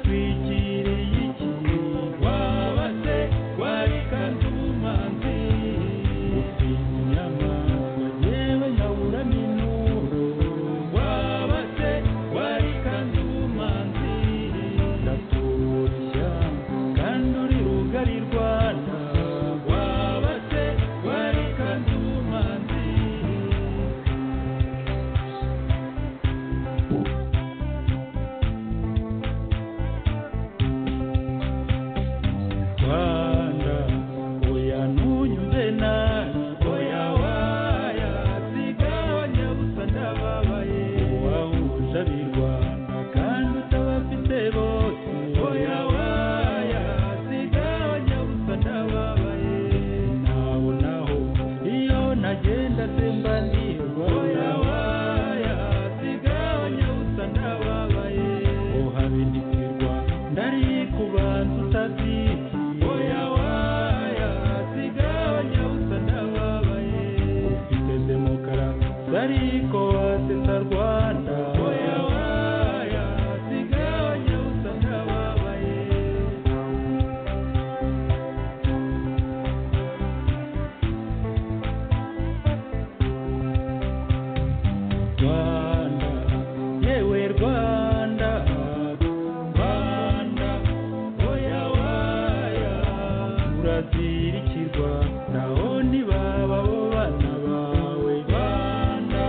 utwikiriye iki waba se wari kazumanzi gutinya inyama yewe yabura n'inuro waba se wari kazumanzi ndaturushya kandi uri rugari rwana waba se wari kazumanzi Rwanda oya ntunyumve nabi oya waya sigabanya gusa ndababaye uwahuje ab'i Rwanda kandi utabafite bose oya waya sigabanya gusa ndababaye naho naho iyo nagenda semba nirwa oya waya sigabanya gusa ndababaye ohabe ndikirwa ndari ku bantu utabyita oya waya sigabanya gusa ndababaye ufite demokarasi ariko wasesa rwanda oya waya sigabanya gusa ndababaye Rwanda yewe Rwanda Rwanda oya waya urazirikirwa naho ntibaba bo bana bawe Rwanda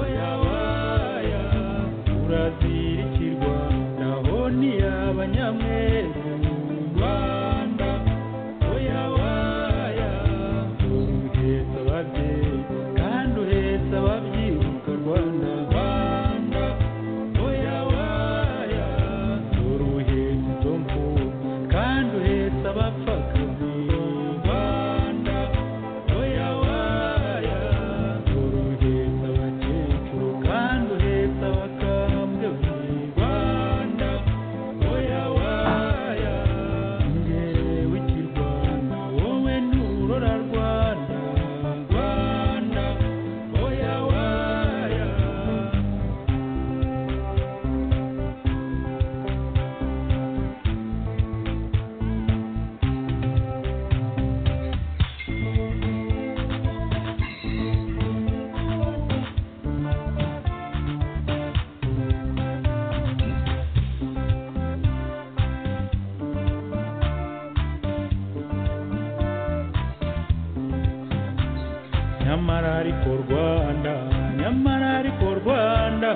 oya waya urazirikirwa naho ntiyaba nyamweru Rwanda oya waya uhetse ababyeyi kandi uhetse ababyibuka Rwanda Rwanda oya waya dore uhetse izo mfubyi kandi uhetse abapfakazi Rwanda oya waya dore uhetse abakecuru kandi uhetse abakambwe Rwanda oya waya ngewe kirwana wowe nturora Rwanda Rwanda oya waya nyamara ariko Rwanda nyamara ariko Rwanda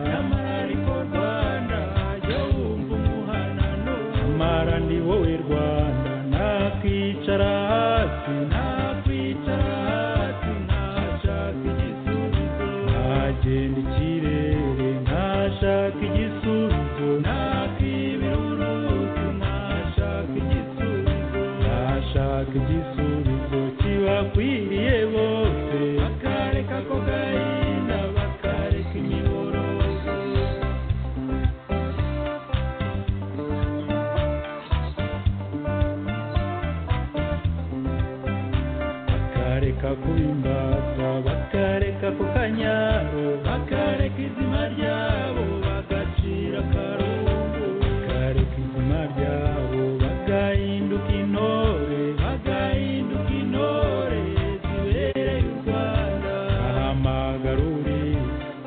nyamara ariko Rwanda jya wumva umuhanano nyamara ni wowe Rwanda nakwicara hasi nakwicara hasi ntashaka igisubizo nagenda ikirere ntashaka igisubizo nakwibira uruzi ntashaka igisubizo ntashaka igisubizo kibakwiriye bose bakareka ko gahinda bakareka imiborogo bakareka kuba imbata bakareka ku kanyaro bakareka izina ryabo bagacira akarungu bakareka izina ryabo bagahinduka intore bagahinduka intore zibereye u rwanda ahamagarure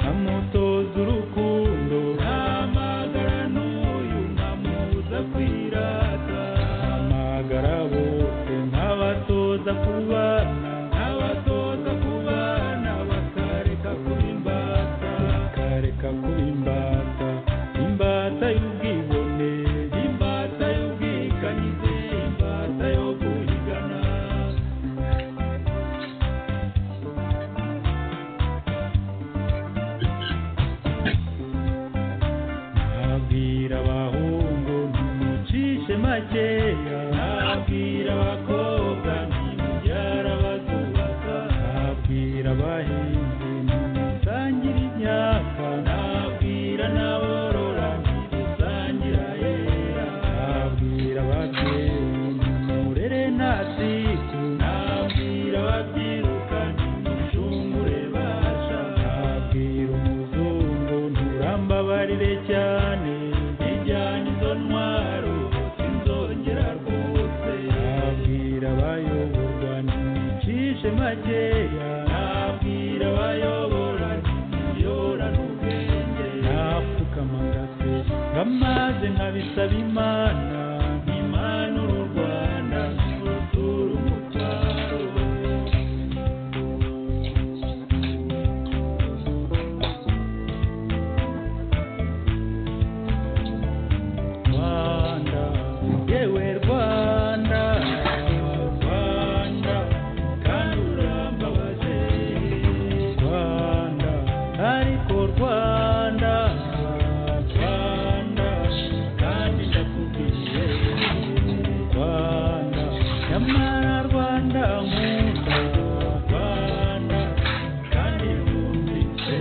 amutoza urukundo ahamagara n'uyu nkamubuza kwirata ahamagara bose nkabatoza kubana nkabatoza kubana bakareka kuba imbata bakareka kuba nkabisaba imana impanuro u rwanda rutura umutwaro rwanda yewe rwanda rwanda kandi urambabaze rwanda ariko rwanda rwanda kandi ndakubwiye rwanda nyamara rwanda nkunda rwanda kandi wumvise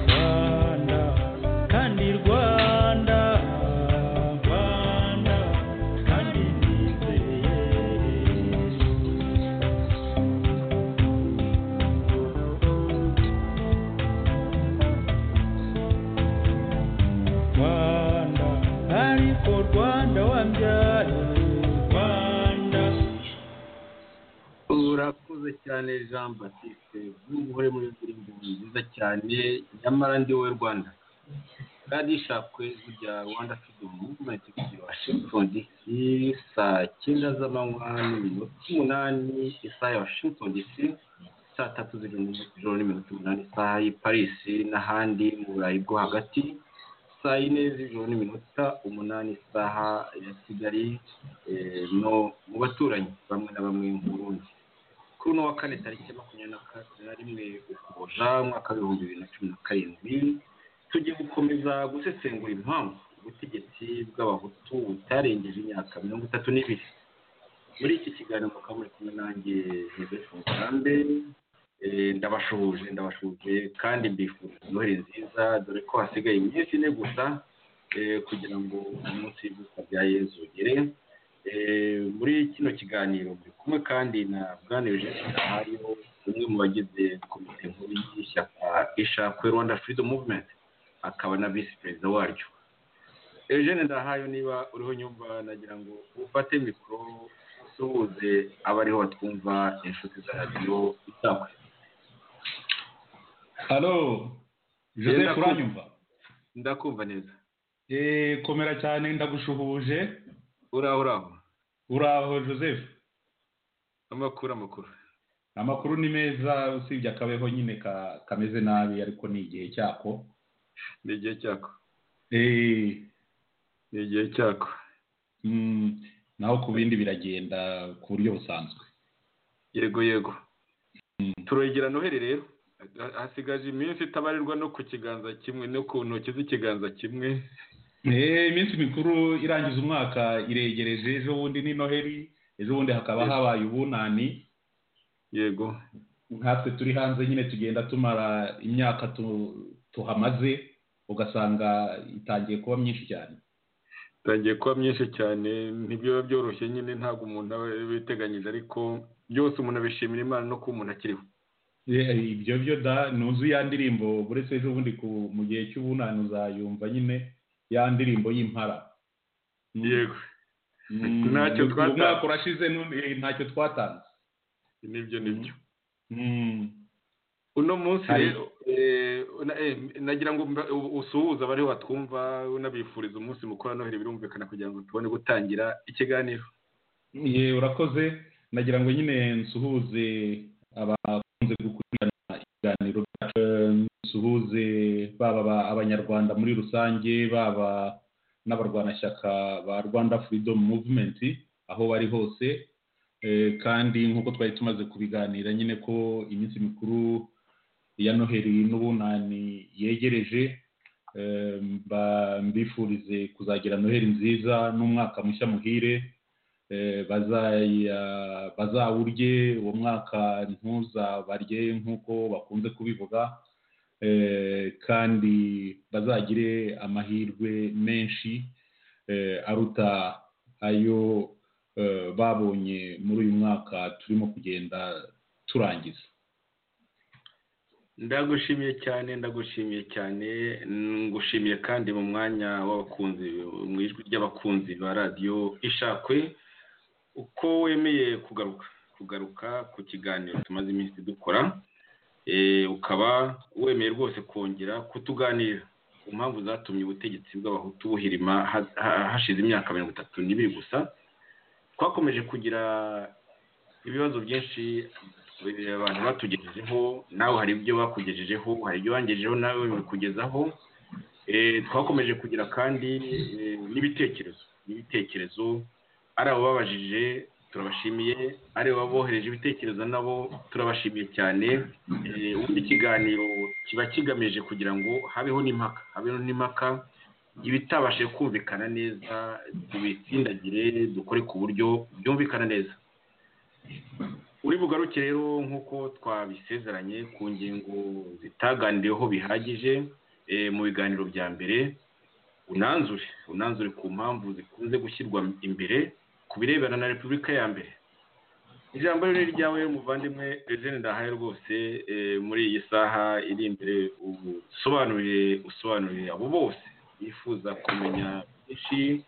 rwanda kandi rwanda rwanda kandi nizeye rwanda ariko rwanda wambyaye rwanda urakoze cyane jean batiste bw'ubuhore muri ndirimbo nziza cyane nyamara ndi wowe rwanda kandi ishakwe kujya rwanda freedom movement kugira wa washington dc saa cyenda z'amanywa n'iminota umunani isaha ya washington dc saa tatu z'ijoro n'iminota umunani isaha y'i paris n'ahandi mu burayi bwo hagati saa yine z'ijoro n'iminota umunani isaha ya kigali eh, no mu baturanyi bamwe na bamwe mu burundi kuri uno wa kane tariki makumyabiri na ka- na rimwe ukuboja umwaka w'ibihumbi bibiri na cumi na karindwi tugiye gukomeza gusesengura impamvu ubutegetsi bw'abahutu butarengeje imyaka mirongo itatu n'ibiri muri iki kiganiro mukaba muri kumwe nanjye joseph mugambe Eh, ndabashuhuje ndabashuhuje kandi mbifurije noheli nziza dore ko hasigaye iminsi ine gusa eh, kugira ngo umunsi w'ivuka rya yezu ugere Eh, muri kino kiganiro turi kumwe kandi na bwana eugene hariho umwe mu bagize komite nkuru y'ishyaka ishakwe rwanda freedom movement akaba na visi perezida waryo eugene ndahayo niba uriho nyumva nagira ngo ufate mikoro usuhuze abariho batwumva inshuti za radiyo isakwe halo joseph Ndakumva. uranyumva ndakumva neza Eh, komera cyane ndagushuhuje uraho uraho uraho joseph amakuru amakuru amakuru ni meza usibye akabeho nyine ka- kameze nabi ariko ni igihe cyako ni igihe cyako Eh, ni igihe cyako mm, naho ku bindi biragenda ku buryo busanzwe yego yego Mm. turogera noheli rero Ha- hasigaje iminsi itabarirwa no ku kiganza kimwe no ku ntoki z'ikiganza kimwe Eh, iminsi mikuru irangiza umwaka iregereje ejo bundi ni noheli ejo bundi hakaba Yes. habaye ubunani yego nkatwe turi hanze nyine tugenda tumara imyaka tu- tuhamaze ugasanga itangiye kuba myinshi cyane bitangiye kuba byinshi cyane ntibyaba byoroshye nyine ntabwo umuntu aba abiteganyije ariko byose umuntu abishimira imana no kuba umuntu akiriho Eh, ibyo byo da ntuzi ya ndirimbo uretse ejo bundi ku- mu gihe cy'ubunani uzayumva nyine ya ndirimbo y'impara yego Mm, Ntacyo uyu twatanze. mwaka urashize nu- eh, ntacyo twatanze nibyo nibyo Mm, uno munsi Hari- rero eh, na- eh, nagira ngo mba- u- usuhuze abariho batwumva unabifuriza umunsi mukuru wa noheli birumvikana kugira ngo tubone gutangira ikiganiro ye urakoze nagira ngo nyine nsuhuze abakunze gukurikirana ibiganiro byacu Eh, nsuhuze baba aba- abanyarwanda muri rusange baba n'abarwanashyaka ba rwanda freedom movement aho bari hose Eh, kandi nk'uko twari tumaze kubiganira nyine ko iminsi mikuru ya noheli n'ubunani yegereje Eh, mba- mbifurize kuzagira noheli nziza n'umwaka mushya muhire Eh, bazaya- bazawurye uwo mwaka ntuzabarye nk'uko bakunze kubivuga Eh, kandi bazagire amahirwe menshi eh, aruta ayo eh, babonye muri uyu mwaka turimo kugenda turangiza ndagushimiye cyane ndagushimiye cyane mm, ngushimiye kandi mu mwanya w'abakunzi mu ijwi ry'abakunzi ba radiyo ishakwe uko wemeye kugaruka kugaruka ku kiganiro tumaze iminsi dukora eh, ukaba wemeye rwose kongera kutuganira mpamvu zatumye ubutegetsi bw'abahutu buhirima ha- ha- hashize imyaka mirongo itatu n'ibiri gusa twakomeje kugira ibibazo byinshi eh, abantu batugejejeho nawe hari ibyo bakugejejeho hari ibyo wangejejeho nawe bikugezaho Eh, twakomeje kugira kandi eh, n'ibitekerezo n'ibitekerezo ari abababajije turabashimiye ari ababohereje ibitekerezo nabo turabashimiye cyane Eh, ubundi ikiganiro kiba kigamije kugira ngo habeho n'impaka habeho n'impaka ibitabashije kumvikana neza tubitsindagire dukore ku buryo byumvikana neza uri bugaruke rero nk'uko twabisezeranye ku ngingo zitaganiriweho bihagije eh, mu biganiro bya mbere unanzure unanzure ku mpamvu zikunze gushyirwa imbere ku birebana na repubulika ya mbere ijambo rero ni ryawe muvandimwe Eugene ndahaye rwose eh, muri iyi saha iri imbere usobanurire usobanurire abo bose bifuza kumenya byinshi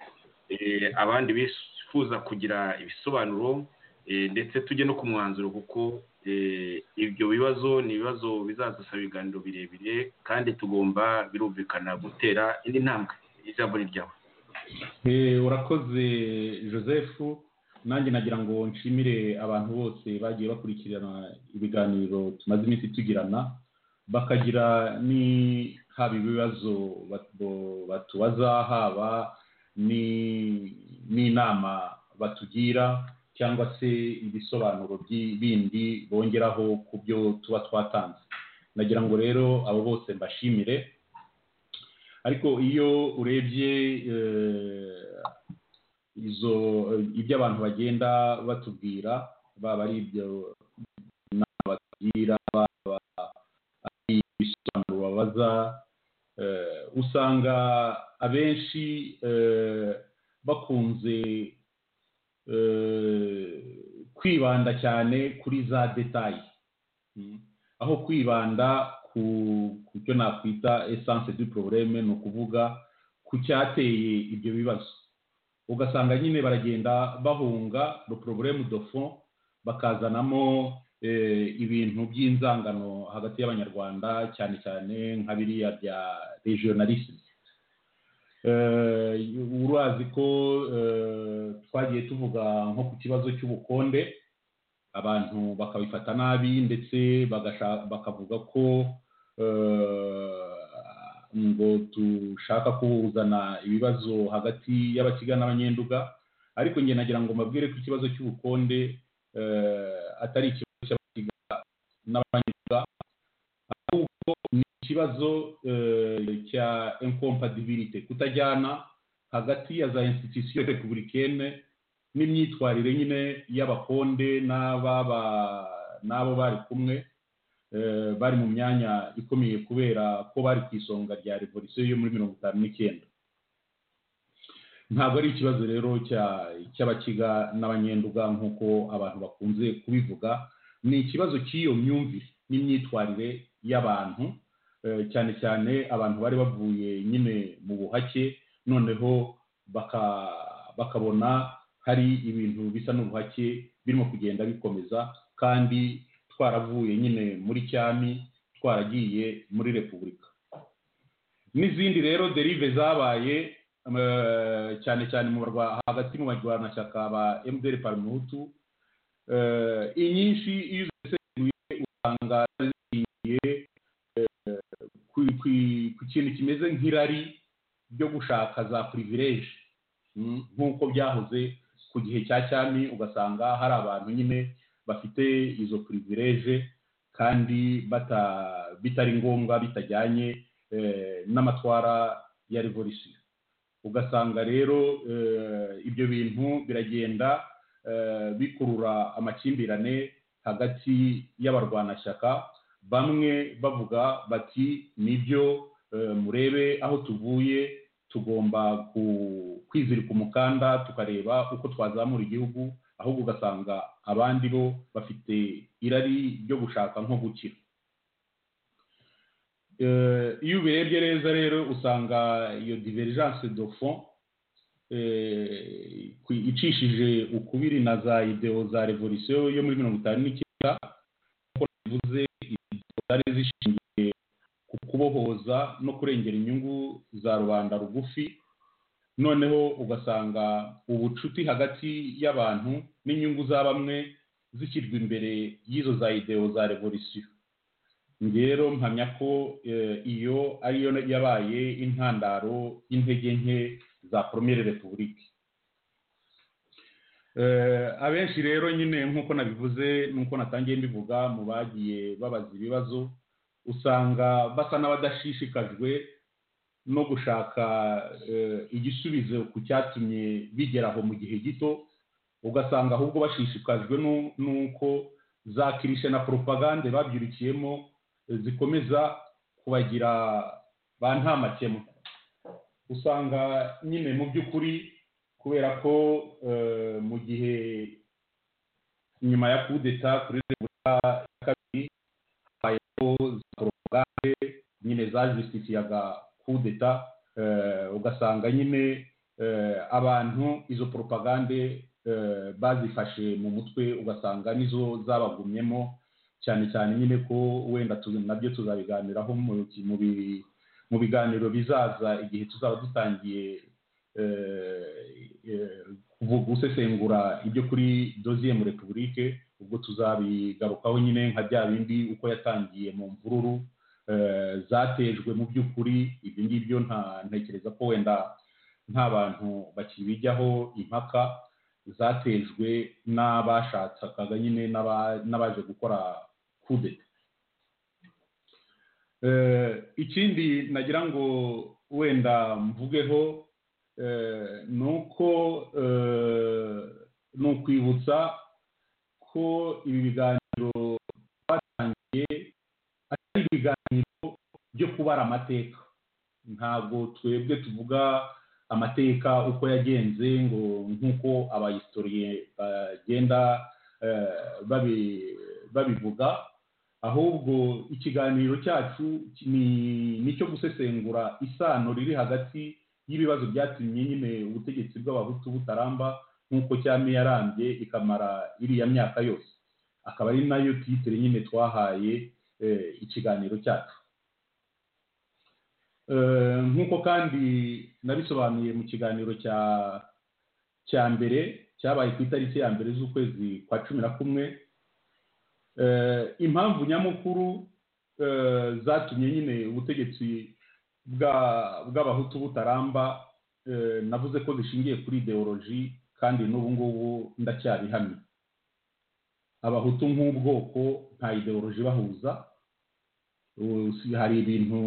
eh, abandi bifuza kugira ibisobanuro eh, ndetse tujye no ku mwanzuro kuko eh, ibyo bibazo ni ibibazo bizadusaba ibiganiro birebire kandi tugomba birumvikana gutera indi ntambwe ijambo ni ryawe Eh, urakoze joseph nanjye nagira ngo nshimire abantu bose bagiye bakurikirana ibiganiro tumaze iminsi tugirana bakagira ni haba ibibazo bat- batubaza haba ni- n'inama batugira cyangwa se ibisobanuro byi- bindi bongeraho ku byo tuba twatanze nagira ngo rero abo bose mbashimire ariko iyo urebye eh, izo ibyo abantu bagenda batubwira baba ari ibyo inama batubwira baba ari ibisobanuro babaza eh, usanga abenshi eh, bakunze eh, kwibanda cyane kuri za detayi Mm. aho kwibanda ku ku cyo nakwita esanse du probleme ni ukuvuga ku cyateye ibyo bibazo ugasanga nyine baragenda bahunga le problème de fond bakazanamo eh, ibintu by'inzangano hagati y'abanyarwanda cyane cyane nka biriya bya regionalisme eh, urazi ko eh, twagiye tuvuga nko ku kibazo cy'ubukonde abantu bakabifata nabi ndetse bagasha- bakavuga ko eh, ngo dushaka kuzana ibibazo hagati y'abakiga n'abanyenduga ariko njye nagira ngo mbabwire ko ikibazo cy'ubukonde eh, atari ikibazo cy'abakiga n'abanyenduga ahubwo ni ikibazo eh, cya incompatibility kutajyana hagati ya za institution republicaine n'imyitwarire nyine y'abakonde n'ababa n'abo bari kumwe eh, bari mu myanya ikomeye kubera ko bari ku isonga rya revolisiyo yo muri mirongo itanu n'icyenda ntabwo ari ikibazo rero cya- cy'abakiga n'abanyenduga nk'uko abantu bakunze kubivuga ni ikibazo cy'iyo myumvire n'imyitwarire y'abantu eh, cyane cyane abantu bari bavuye nyine mu buhake noneho baka- bakabona hari ibintu bisa n'ubuhake birimo kugenda bikomeza kandi twaravuye nyine muri cyami twaragiye muri repubulika n'izindi rero derive zabaye eh, cyane cyane mu barwa- hagati mu barwanashyaka ba mdr parumuhutu eh, inyinshi iyo uziseguye usanga zigiye eh, ku- ku- ku kintu kimeze nk'irari ryo gushaka za privilege Mm, nk'uko byahoze ku gihe cya cyami ugasanga hari abantu nyine bafite izo privilege kandi bata- bitari ngombwa bitajyanye eh, n'amatwara ya revolisiyo ugasanga rero eh, ibyo bintu biragenda eh, bikurura amakimbirane hagati y'abarwanashyaka bamwe bavuga bati nibyo eh, murebe aho tuvuye tugomba ku- kwizirika umukanda tukareba uko twazamura igihugu ahubwo ugasanga abandi bo bafite irari ryo gushaka nko gukira Eh, iyo ubirebye neza rero usanga iyo divergence de fond eh, ku- icishije ukubiri na za ideo za revolisiyo yo muri mirongo itanu n'icyenda nk'uko bivuze ideo zari zishingiye ku kuba kubohoza no kurengera inyungu za rubanda rugufi noneho ugasanga ubucuti hagati y'abantu n'inyungu za bamwe zishyirwa imbere y'izo za idewo za revolisiyo rero mpamya ko iyo ariyo yabaye intandaro y'intege nke za poromire repubulike abenshi rero nyine nk'uko nabivuze n'uko natangiye mbivuga mu bagiye babaza ibibazo usanga basa n'abadashishikajwe no gushaka igisubizo ku cyatumye bigera aho mu gihe gito ugasanga ahubwo bashishikajwe n'uko za kirishe na poropagande babyirukiyemo zikomeza kubagira ba ntamakemwa usanga nyine mu by'ukuri kubera ko mu gihe nyuma ya kudeta kuri repubulika ya kabiri habayeho za porogaramu nyine zajisitikiyaga kudeta ugasanga nyine abantu izo poropagande bazifashe mu mutwe ugasanga nizo zabagumyemo cyane cyane nyine ko wenda nabyo tuzabiganiraho mu biganiro bizaza igihe tuzaba dutangiye gusesengura ibyo kuri doziye muri repubulike ubwo tuzabigarukaho nyine nka bya bindi uko yatangiye mu mvururu zatejwe mu by'ukuri ibyo ngibyo ntekereza ko wenda nta bantu bakibijyaho impaka zatejwe n'abashakaga nyine n'abaje gukora kudeta ikindi nagira ngo wenda mvugeho ni uko ni ukwibutsa ko ibi biganiro twatangiye atari ibiganiro byo kubara amateka ntabwo twebwe tuvuga amateka uko yagenze ngo nk'uko abahistoriye bagenda babivuga ahubwo ikiganiro cyacu ni icyo gusesengura isano riri hagati y'ibibazo byatumye nyine ubutegetsi bw'abahutu butaramba nk'uko cyane yarambye ikamara iriya myaka yose akaba ari nayo titire nyine twahaye ikiganiro cyacu nk'uko kandi nabisobanuye mu kiganiro cya cya mbere cyabaye ku itariki ya mbere z'ukwezi kwa cumi na kumwe impamvu nyamukuru zatumye nyine ubutegetsi bw'abahutu butaramba navuze ko zishingiye kuri ideoloji kandi n'ubu ngubu ndacyabihamye abahutu nk'ubwoko nta ideoloji ibahuza hari ibintu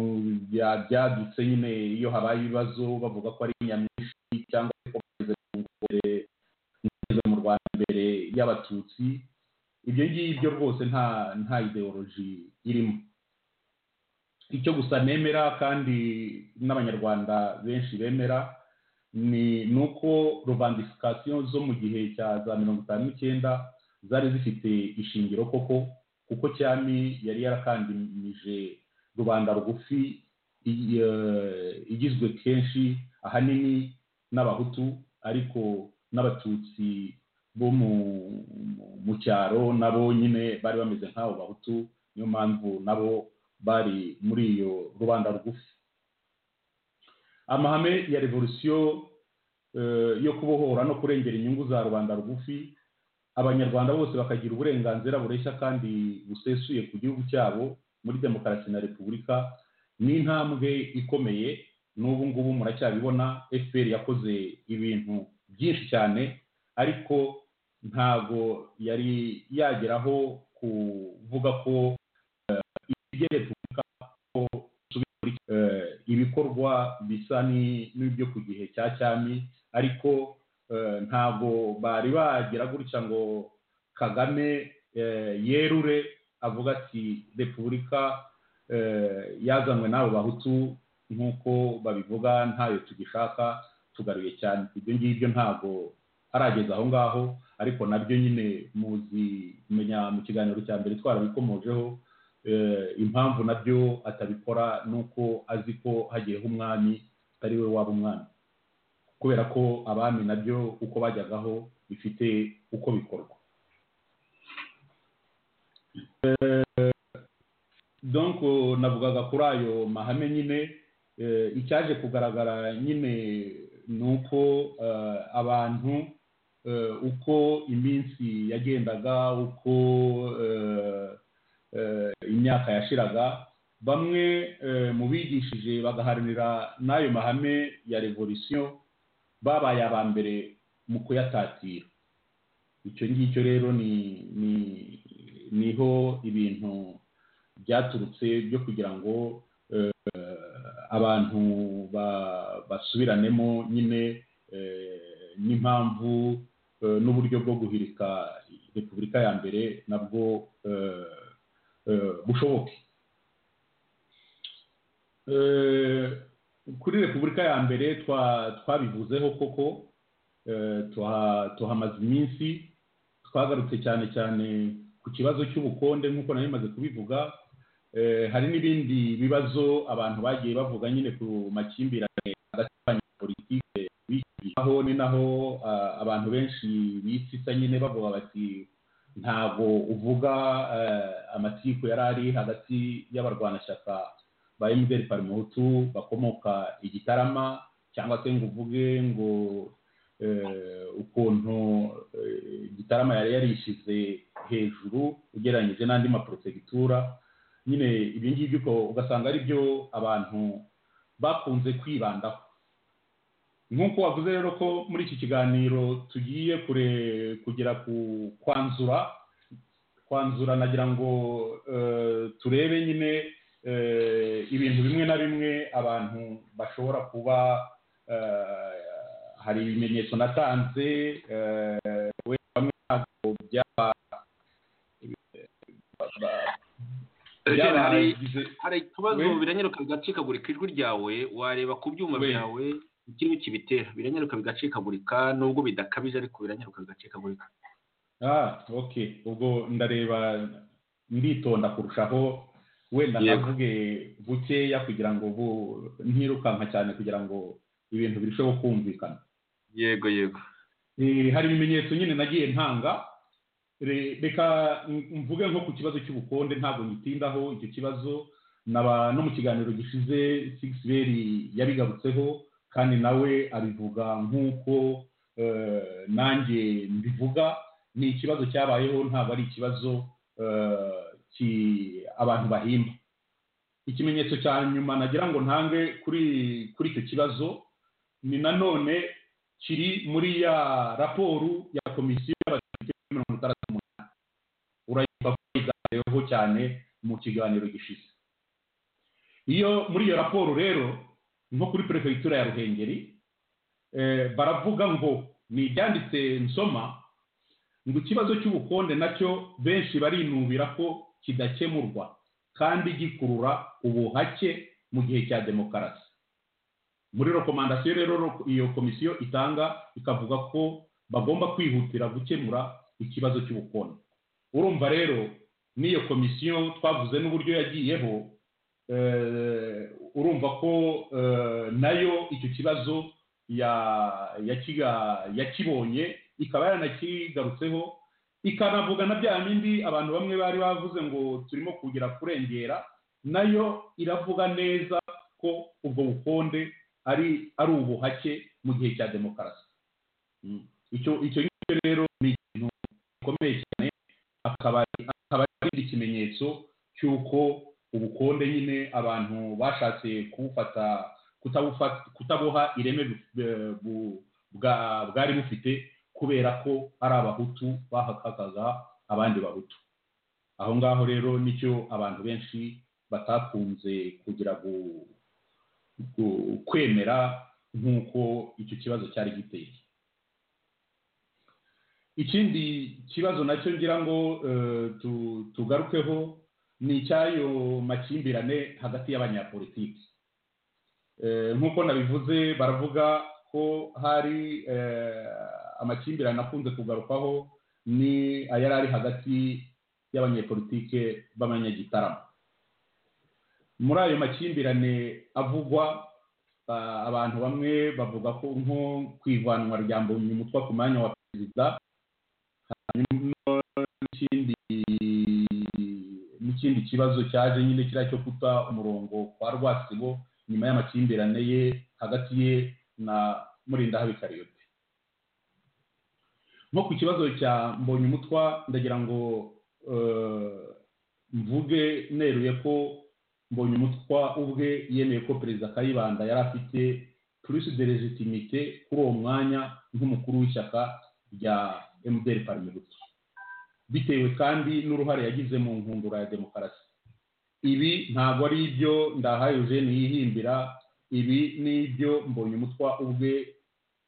byadutse nyine iyo habaye ibibazo bavuga ko ari nyamwinshi cyangwa ko bageze mu rwanda mbere y'abatutsi ibyo ngibyo rwose nta nta ideoloji irimo icyo gusa nemera kandi n'abanyarwanda benshi bemera ni uko rubandisikasiyo zo mu gihe cya za mirongo itanu n'icyenda zari zifite ishingiro koko kuko cyami yari yarakandimije rubanda rugufi igizwe kenshi ahanini n'abahutu ariko n'abatutsi bo mu cyaro nabo nyine bari bameze nk'abo bahutu niyo mpamvu nabo bari muri iyo rubanda rugufi amahame ya revolisiyo yo kubohora no kurengera inyungu za rubanda rugufi abanyarwanda bose bakagira uburenganzira bureshya kandi busesuye ku gihugu cyabo muri demokarasi na repubulika ni intambwe ikomeye n'ubu ngubu muracyabibona fpr yakoze ibintu byinshi cyane ariko ntabwo yari yageraho kuvuga ko repubulika ko ibikorwa bisa n'ibyo ku gihe cya cyami ariko ntabwo bari bagera gutya ngo kagame yerure avuga ati repubulika yazanwe n'abo bahutu nk'uko babivuga ntayo tugishaka tugaruye cyane ibyo ngibyo ntabwo arageze aho ngaho ariko nabyo nyine muzi kumenya mu kiganiro cya mbere twarabikomojeho impamvu nabyo atabikora ni uko azi ko hagiyeho umwami atari we waba umwami kubera ko abami nabyo uko bajyagaho bifite uko bikorwa donc navugaga kuri ayo mahame nyine eh, icyaje kugaragara nyine ni uko eh, abantu eh, uko iminsi yagendaga uko eh, eh, imyaka yashiraga bamwe eh, mu bigishije bagaharanira n'ayo mahame ya revolisiyo babaye aba mbere mu kuyatatira icyo ngicyo rero ni ni niho ibintu byaturutse byo kugira ngo eh, abantu ba- basubiranemo nyine eh, n'impamvu eh, n'uburyo bwo guhirika repubulika ya mbere nabwo eh, eh, bushoboke Eh, kuri repubulika ya mbere twa- twabivuzeho koko eh, tuha- tuhamaze iminsi twagarutse cyane cyane ku kibazo cy'ubukonde nk'uko nari maze kubivuga Eh, hari n'ibindi bibazo abantu bagiye bavuga nyine ku makimbirane hagati y'abanyapolitike aho ni naho ah, abantu benshi bitsitsa nyine bavuga bati ntabwo uvuga eh, amategeko yari ari hagati y'abarwanashyaka ba emutiyeni parimuhutu bakomoka igitarama cyangwa se ngo uvuge ngo eh, ukuntu eh, igitarama yari yarishyize hejuru ugereranyije n'andi maprotectura nyine ibyo ngibyo uko ugasanga ari byo abantu bakunze kwibandaho nk'uko wavuze rero ko muri iki kiganiro tugiye kure kugera ku kwanzura kwanzura nagira ngo eh, turebe nyine eh, ibintu bimwe na bimwe abantu bashobora kuba eh, hari ibimenyetso natanze eh, wenda bamwe ntabwo byaba Eugene, hari- byabagize hari ikibazo We- biranyaruka bigacikagurika ijwi ryawe wareba ku byuma We. byawe ikiriho kibitera biranyaruka bigacikagurika nubwo bidakabije ariko biranyaruka bigacikagurika Ah, ok. Ubwo ndareba nditonda kurushaho wenda Yego. navuge bukeya kugira ngo bu ntirukanka cyane kugira ngo ibintu birusheho kumvikana. yego yego Eh, hari ibimenyetso nyine nagiye ntanga Re- reka m- mvuge nko ku kibazo cy'ubukonde ntabwo ngitindaho icyo kibazo naba no mu kiganiro gishize Six Bell yabigarutseho kandi nawe abivuga nk'uko eh, nanjye mbivuga ni ikibazo cyabayeho ntabwo ari ikibazo eh, ki- abantu bahimba ikimenyetso cya nyuma nagira ngo ntange kuri kuri icyo kibazo ni nanone kiri muri ya raporo ya komisiyo y'abadepite kuri mirongo itandatu n'umunani urayibuka ko yiganjemo cyane mu kiganiro gishize iyo muri iyo raporo rero nko kuri perefegitura ya ruhengeri eh, baravuga ngo ni ibyanditse nsoma ngo ikibazo cy'ubukonde nacyo benshi barinubira ko kidakemurwa kandi gikurura ubuhake mu gihe cya demokarasi muri rekomandasiyo rero ro- iyo komisiyo itanga ikavuga ko bagomba kwihutira gukemura ikibazo cy'ubukonde urumva rero n'iyo komisiyo twavuze n'uburyo yagiyeho eh, urumva ko eh, nayo icyo kibazo ya- yakiga- yakibonye ikaba yanakigarutseho ikanavuga na bya bindi abantu bamwe bari bavuze ngo turimo kugira kurengera nayo iravuga neza ko ubwo bukonde ari ari ubuhake mu gihe cya demokarasi Mm. icyo icyo ngicyo rero ni ikintu gikomeye cyane akaba ari- akaba ari ikindi kimenyetso cy'uko ubukonde nyine abantu bashatse kuwufata kutabufata kutabuha ireme bu- eh, bu- bwa- bwari bufite kubera ko ari abahutu bahakakaga abandi bahutu aho ngaho rero nicyo abantu benshi batakunze kugira gu- ku- kwemera nk'uko icyo kibazo cyari giteye ikindi kibazo nacyo ngira ngo eh, tu- tugarukeho ni icy'ayo makimbirane hagati y'abanyapolitiki Eh, nk'uko nabivuze baravuga ko hari eh, amakimbirane akunze kugarukwaho ni ayari ari hagati y'abanyepolitike b'abanyagitaramo muri ayo makimbirane avugwa ah, abantu bamwe bavuga ko nko ku ivanwa rya mbonyumutwa ku mwanya wa perezida hanyuma n'ikindi n'iki- ikindi kibazo cyaje nyine kiriya cyo guta umurongo kwa rwasibo nyuma y'amakimbirane ye hagati ye na murinda habikariyote nko ku kibazo cya mbonye umutwa ndagira ngo eh, mvuge neruye ko mbonye umutwa ubwe yemeye ko perezida kayibanda yari afite plus de legitimite kuri uwo mwanya nk'umukuru w'ishyaka rya mdr parmehutu bitewe kandi n'uruhare yagize mu nkundura ya demokarasi ibi ntabwo ari ibyo ndahaye eugene yihimbira ibi ni ibyo mbonye umutwa ubwe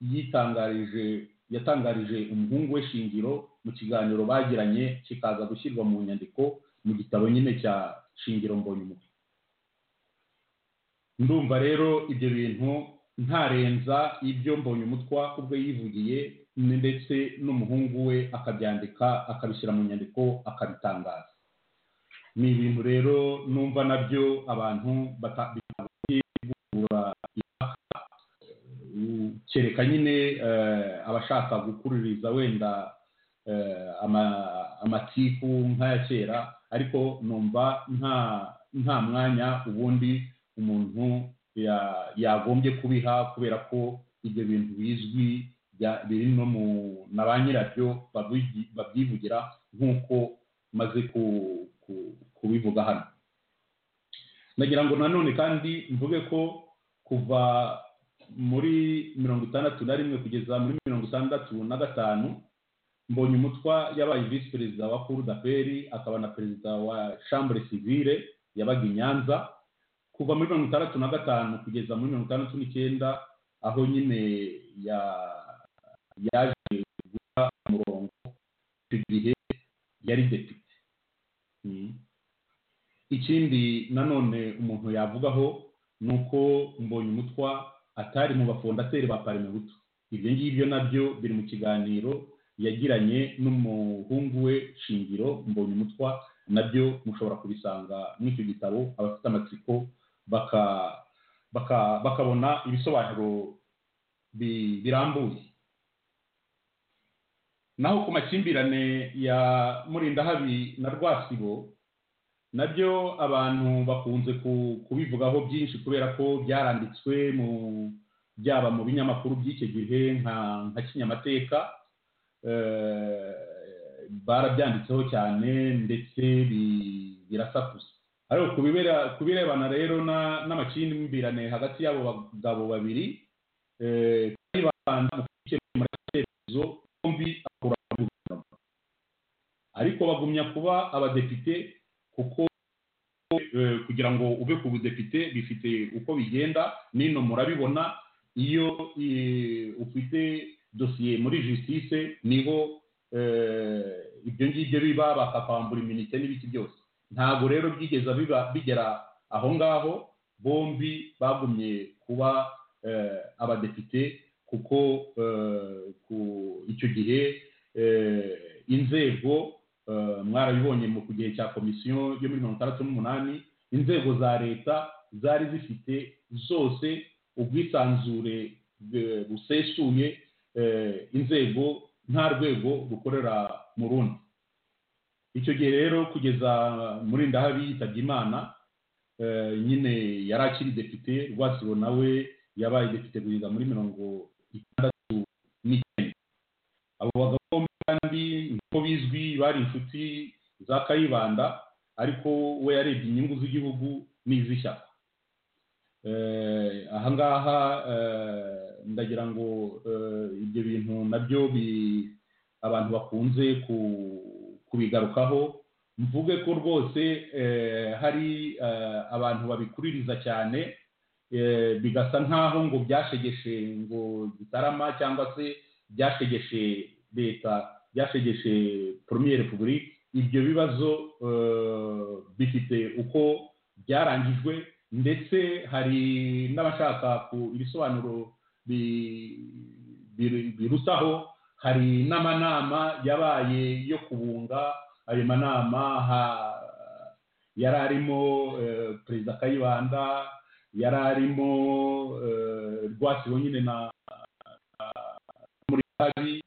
yitangarije yatangarije umuhungu we shingiro mu kiganiro bagiranye kikaza gushyirwa mu nyandiko mu gitabo nyine cya shingiro mbonye umutwe ndumva rero ibyo bintu ntarenza ibyo mbonye umutwa ubwo yivugiye ni- ndetse n'umuhungu we akabyandika akabishyira mu nyandiko akabitangaza ni ibintu rero numva nabyo abantu batabura kereka nyine eh, abashaka gukuririza wenda eh, ama- amatiku nk'aya kera ariko numva nta nta mwanya ubundi umuntu ya- yagombye kubiha kubera ko ibyo bintu bizwi bya- biri no mu na ba nyirabyo babigi- babyivugira nk'uko maze ku- ku- kubivuga hano nagira ngo nanone kandi mvuge ko kuva muri mirongo itandatu na rimwe kugeza muri mirongo itandatu na gatanu mbonye umutwa yabaye visi perezida wa kuru daperi akaba na perezida wa chambre civile yabaga i nyanza kuva muri mirongo itandatu na gatanu kugeza muri mirongo itandatu n'icyenda aho nyine ya yaje guta umurongo icyo gihe yari depite Mm. ikindi nanone umuntu yavugaho ni uko mbonye umutwa atari mu bafondateri ba parimebuto ibyo ngibyo nabyo biri mu kiganiro yagiranye n'umuhungu we shingiro mbonye umutwa nabyo mushobora kubisanga muri icyo gitabo abafite amatsiko baka- baka- bakabona ibisobanuro bi- birambuye naho ku makimbirane ya murindahabi na rwasibo nabyo abantu bakunze ku- kubivugaho byinshi kubera ko byaranditswe mu byaba mu binyamakuru by'icyo gihe nka nka kinyamateka eh, barabyanditseho cyane ndetse bi- birasakuza ariko ku bibera- ku birebana rero na- n'amakimbirane hagati y'abo bagabo babiri eh, kayibanda mu gukemura ibitekerezo bombi akura muri guverinoma ariko bagumya kuba abadepite kuko eh, kugira ngo ube ku budepite bifite uko bigenda nino murabibona iyo eh, ufite dosiye muri justice niho eh, ibyo ngibyo biba bakakwambura iminite n'ibiki byose ntabwo rero byigeze biba bigera aho ngaho bombi bagumye kuba eh, abadepite kuko eh, ku icyo gihe eh, inzego eh, mwarabibonye mu ku gihe cya komisiyo yo muri mirongo itandatu n'umunani inzego za leta zari zifite zose ubwisanzure eh, busesuye eh, inzego nta rwego rukorera mu rundi icyo gihe rero kugeza muri ndahabi yitabye imana eh, nyine yari akiri depite rwasibo nawe yabaye depite kugeza muri mirongo itandatu n'icyenda abo bagabo bombi kandi nk'uko bizwi bari inshuti za kayibanda ariko we yarebye inyungu z'igihugu n'iz'ishyaka Eh, ahangaha eh, ndagira ngo eh, ibyo bintu nabyo bi- abantu bakunze ku- kubigarukaho mvuge ko rwose eh, hari eh, abantu babikuririza cyane eh, bigasa nk'aho ngo byashegeshe ngo gitarama cyangwa se byashegeshe leta byashegeshe poromiyeri repubulika ibyo bibazo eh, bifite uko byarangijwe ndetse hari n'abashaka ku ibisobanuro bi- bi- birutaho hari n'amanama yabaye yo kubunga ayo manama ha- yari arimo eh, perezida kayibanda yari arimo eh, rwasibo nyine na na- muri kabi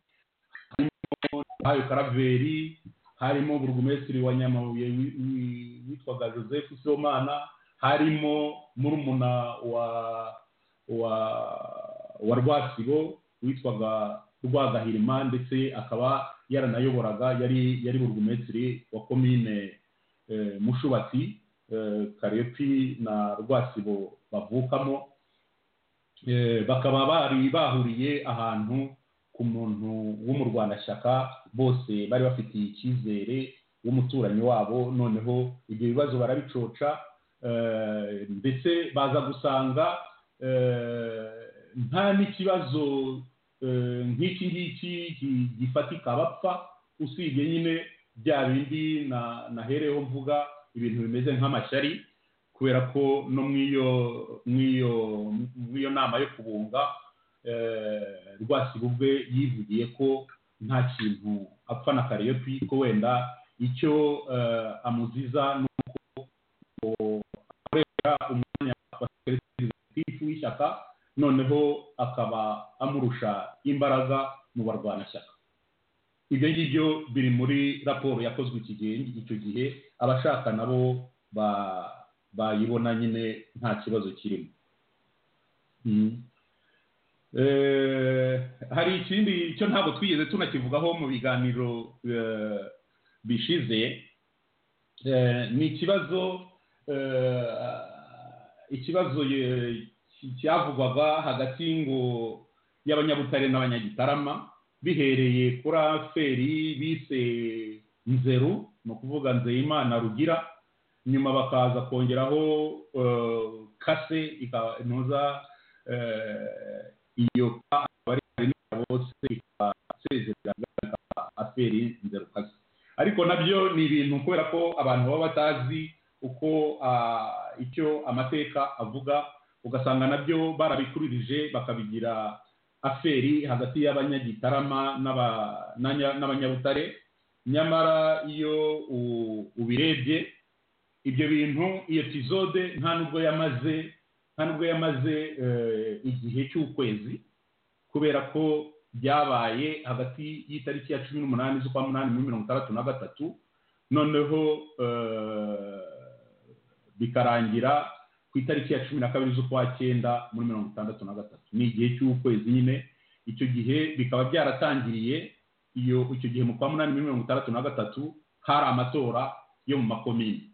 harimo hayo karaveri harimo burugumesitiri wa nyamabuye wi- wi- witwaga joseph somana harimo murumuna wa wa wa rwasibo witwaga rwagahirima ndetse akaba yaranayoboraga yari yari burugumesitiri wa komine eh, mushubati eh, karepi na rwasibo bavukamo Eh, bakaba bari bahuriye ahantu ku muntu w'umurwanashyaka bose bari bafitiye icyizere w'umuturanyi wabo noneho ibyo bibazo barabicoca eh, ndetse baza gusanga eh, nta n'ikibazo eh, nk'iki ngiki gi- gifatika abapfa usibye nyine bya bindi na- nahereho mvuga ibintu bimeze nk'amashyari kubera ko no mu iyo mu iyo mu iyo nama yo kubunga eh, rwasiga ubwe yivugiye ko nta kintu apfa na kariyopi ko wenda icyo eh, amuziza ni uko akoresha umwanya wa sekeritifu w'ishyaka noneho akaba amurusha imbaraga mu barwanashyaka ibyo ngibyo biri muri raporo yakozwe iki gihe icyo gihe abashaka nabo ba- bayibona nyine nta kibazo kirimo Mhm. Eh, hari ikindi cyo ntabwo twigeze tunakivugaho mu biganiro eh, bishize Eh, ni ikibazo eh, ikibazo ye- ki- cyavugwaga hagati ngo y'abanyabutare n'abanyagitarama bihereye kuri aferi bise nzeru ni ukuvuga nzeyimana rugira nyuma bakaza kongeraho eh, kase ikaba intuza eh, iyo ka akaba ari karindira bose ikaba isezerera igaragaza aferi nzerukazi ariko nabyo ni ibintu kubera ko abantu baba batazi uko ah, icyo amateka avuga ugasanga nabyo barabikururije bakabigira aferi hagati y'abanyagitarama n'aba- n'anya- n'abanyabutare nyamara iyo u- ubirebye ibyo bintu iyo epizode nta nubwo yamaze nta nubwo yamaze eh, igihe cy'ukwezi kubera ko byabaye hagati y'itariki ya cumi n'umunani z'ukwa munani muri mirongo itandatu na gatatu noneho eh, bikarangira ku itariki ya cumi na kabiri z'ukwa cyenda muri mirongo itandatu na gatatu ni igihe cy'ukwezi nyine icyo gihe bikaba byaratangiriye iyo icyo gihe mu kwa munani muri mirongo itandatu na gatatu hari amatora yo mu makomini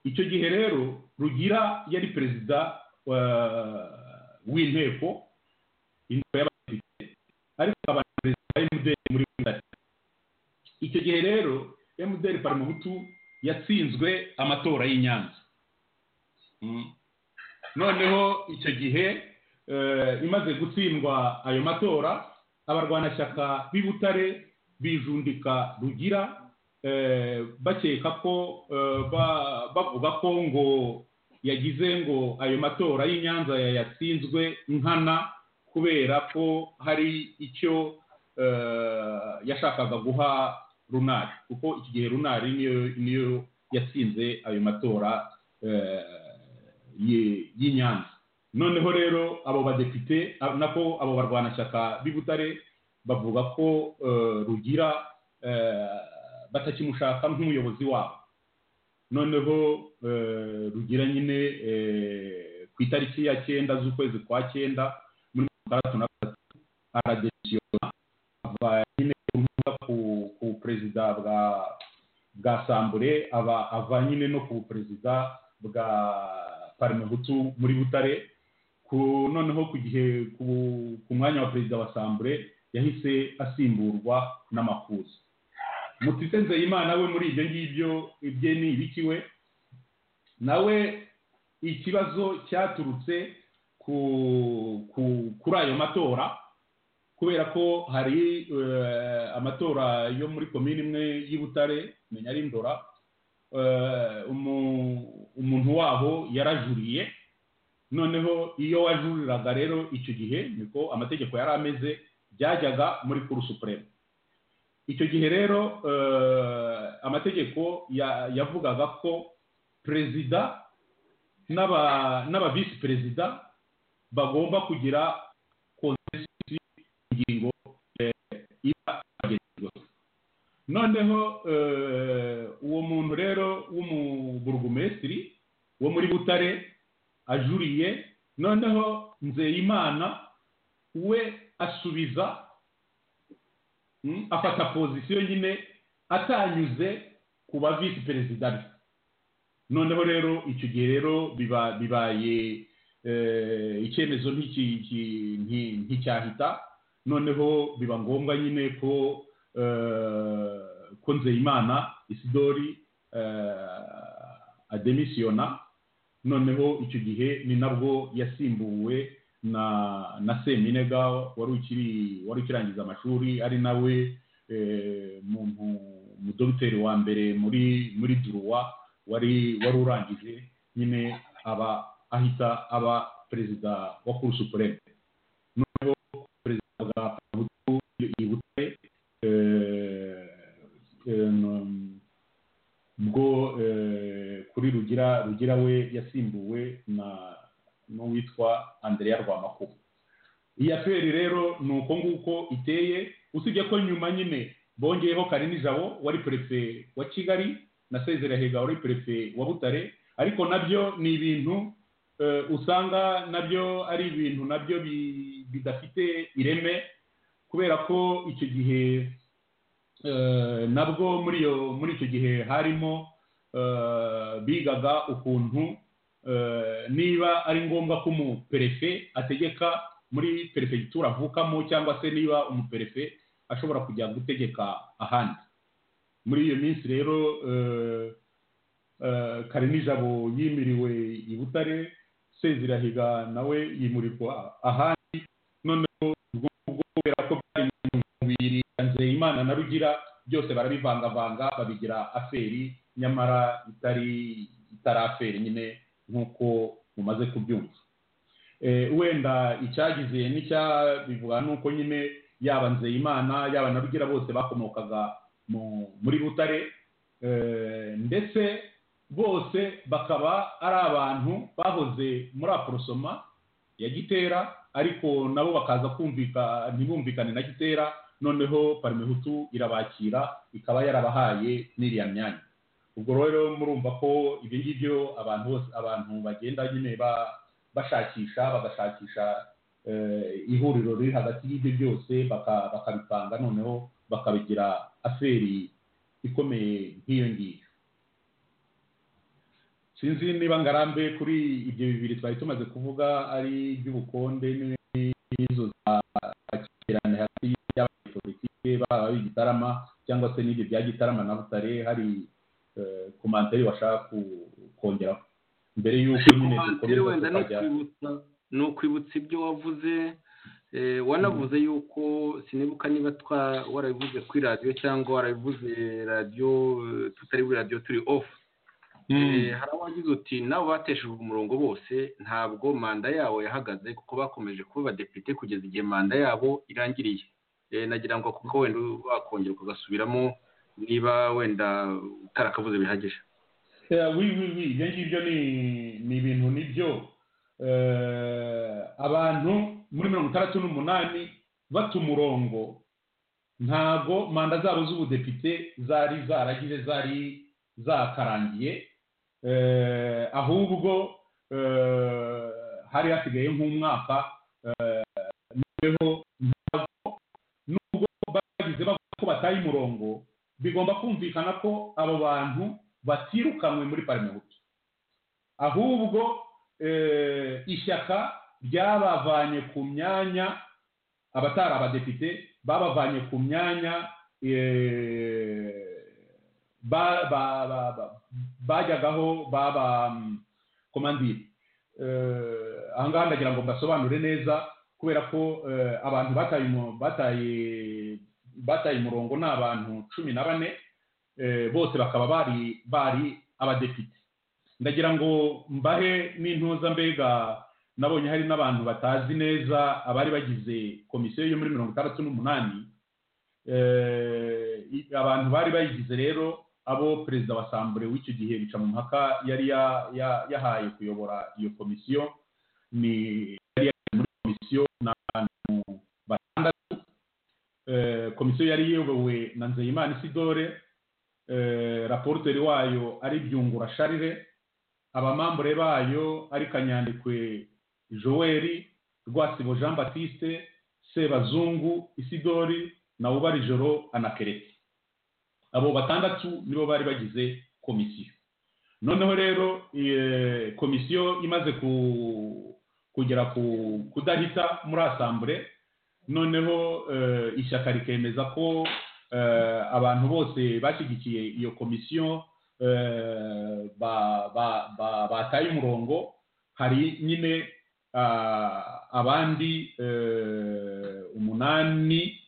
icyo gihe rero rugira yari perezida eh, w'inteko inteko y'abadepite ariko akaba na perezida wa emuderi muri bugari icyo gihe rero emuderi parimuhutu yatsinzwe amatora y'i nyanza Mm. noneho icyo gihe eh, imaze gutsindwa ayo matora abarwanashyaka b'i butare bijundika rugira eh, bakeka ko eh, ba- bavuga ko ngo yagize ngo ayo matora y'i Nyanza yatsinzwe nkana kubera ko hari icyo eh, yashakaga guha runari kuko iki gihe runari niyo niyo yatsinze ayo matora eh, y'i- y'i Nyanza noneho rero abo badepite ah, nako abo barwanashyaka b'i Butare bavuga ko eh, rugira eh, batakimushaka nk'umuyobozi wabo noneho eh, rugira nyine eh, ku itariki ya cyenda z'ukwezi kwa cyenda muri mirongo itandatu na gatatu aradesiyona ava nyine ku nkunga ku ku perezida bwa bwa sambure aba ava nyine no ku perezida bwa parimehutu muri butare ku noneho ku gihe ku ku mwanya wa perezida wa sambure yahise asimburwa n'amakuza mutise nzeyimana we muri ibyo ngibyo ibye ni ibiki we nawe ikibazo cyaturutse ku, ku, kuri ayo matora kubera ko hari eh, amatora yo muri komini imwe y'i butare menya ari ndora eh, umu- umuntu wabo yarajuriye noneho iyo wajuriraga rero icyo gihe niko amategeko yari ameze byajyaga muri kuru supreme icyo gihe rero eh, amategeko ya- yavugaga ko perezida n'aba- n'aba visi perezida bagomba kugira konsensusi ku ngingo eh, iba yagejejweho noneho eh, uwo muntu rero w'umuburugumesitiri wo muri butare ajuriye noneho nzeyimana we asubiza mm, afata pozisiyo nyine atanyuze ku ba visi perezida be noneho rero icyo gihe rero biba- bibaye eh, icyemezo nk'iki- iki- nti- nticyahita noneho biba ngombwa nyine ko eh, ko nzeyimana isidori eh, ademisiyona noneho icyo gihe ni nabwo yasimbuwe na na seminega wari ukiri wari ukirangiza amashuri ari nawe eh, muntu umudogiteri wa mbere muri muri duruwa wari wari urangije nyine aba ahita aba perezida wa kuru supureme noneho perezida wa pabutu yibutse eh, eh, no- bwo eh, kuri rugira rugira we yasimbuwe na n'uwitwa andereya rwamakuba iyi aperi rero ni uko nguko iteye usibye ko nyuma nyine bongeyeho karini jabo wari perefe wa kigali na sezera hega wari perefe wa butare ariko nabyo ni ibintu eh, usanga nabyo ari ibintu nabyo bi- bidafite ireme kubera ko icyo gihe eh, nabwo muri iyo muri icyo gihe harimo eh, bigaga ukuntu eh, niba ari ngombwa ko umuperefe ategeka muri perefegitura avukamo cyangwa se niba umuperefe ashobora kujya gutegeka ahandi muri iyo minsi rero eh, eh, Karini Jabo yimiriwe i Butare Sezirahiga nawe yimurirwa ahandi noneho ubwo ngubwo kubera ko byari mubiri Nzeyimana na Rugira byose barabivangavanga babigira aferi nyamara itari itari aferi nyine nk'uko mumaze kubyumva Eh, wenda icyagize n'icyabivuga ni uko nyine yaba Nzeyimana yaba na Rugira bose bakomokaga mu muri Butare eh, ndetse bose bakaba ari abantu bahoze muri aporosoma ya gitera ariko nabo bakaza kumvika ntibumvikane na gitera noneho parimehutu irabakira ikaba yarabahaye n'iriya myanya ubwo rero murumva ko ibyo ngibyo abantu bose abantu bagenda nyine ba- bashakisha bagashakisha eh, ihuriro riri hagati y'ibyo byose baka- bakabipanga noneho bakabigira aferi ikomeye nk'iyo ngiyo sinzi niba ngarambe kuri ibyo bibiri twari tumaze kuvuga ari iby'ubukonde n'izo zakirane hagati y'abanyepolitike baba ab'igitarama cyangwa se n'ibyo bya gitarama na butare hari eh, komantari washaka ku- kongeraho mbere y'uko nyine Komantire dukomeza wenda ni tukajya ukwibutsa ni ukwibutsa ibyo wavuze eh, wanavuze yuko sinibuka niba twa warabivuze kuri radiyo cyangwa warabivuze radiyo eh, tutari kuri radiyo turi ofu Eh, hari abagize uti nabo bateshejwe umurongo bose ntabwo manda yabo yahagaze kuko bakomeje kuba abadepite kugeza igihe manda yabo irangiriye Eh, nagira ngo kuko wenda wakongera ukagasubiramo niba wenda utarakavuze bihagije Eh, oui, oui, oui. ibyo ngibyo ni ni ibintu nibyo Eh, abantu muri mirongo itandatu n'umunani bata umurongo ntago manda zabo z'ubudepite zari zaragize zari zakarangiye Eh, ahubwo eh, hari hasigaye nk'umwaka eh, noneho ntabwo nubwo bagize bavuga ko bataye umurongo bigomba kumvikana ko abo bantu batirukanwe muri parimehutu ahubwo eh, ishyaka ryabavanye ku myanya abatari abadepite babavanye ku myanya eh, ba- ba- ba- ba- bajyagaho baba komandire aha ngaha ndagira ngo mbasobanure neza kubera ko eh, abantu bataye umu- bataye- bataye umurongo ni abantu cumi na bane eh, bose bakaba bari bari abadepite ndagira ngo mbahe n'intuza mbega nabonye hari n'abantu batazi neza abari bagize komisiyo yo muri mirongo itandatu n'umunani Eh, i- abantu bari bayigize rero abo perezida wa sambure w'icyo gihe bica mu mpaka yari ya- ya- yahaye kuyobora iyo komisiyo ni yari yahaye muri komisiyo ni abantu batandatu Eh, komisiyo komisiyo yari yewe na nzeyimana isidore eh, raporuteri wayo ari byungura sharire abamambure bayo ari kanyandikwe joel rwasibo jean batiste sebazungu isidori na ubarijoro anakereti abo batandatu nibo bari bagize komisiyo noneho rero eh, komisiyo imaze ku- kugera ku kudahita muri asambure noneho eh, ishyaka rikemeza ko eh, abantu bose bashyigikiye iyo komisiyo eh, ba- ba- ba- bataye umurongo hari nyine ah, abandi eh, umunani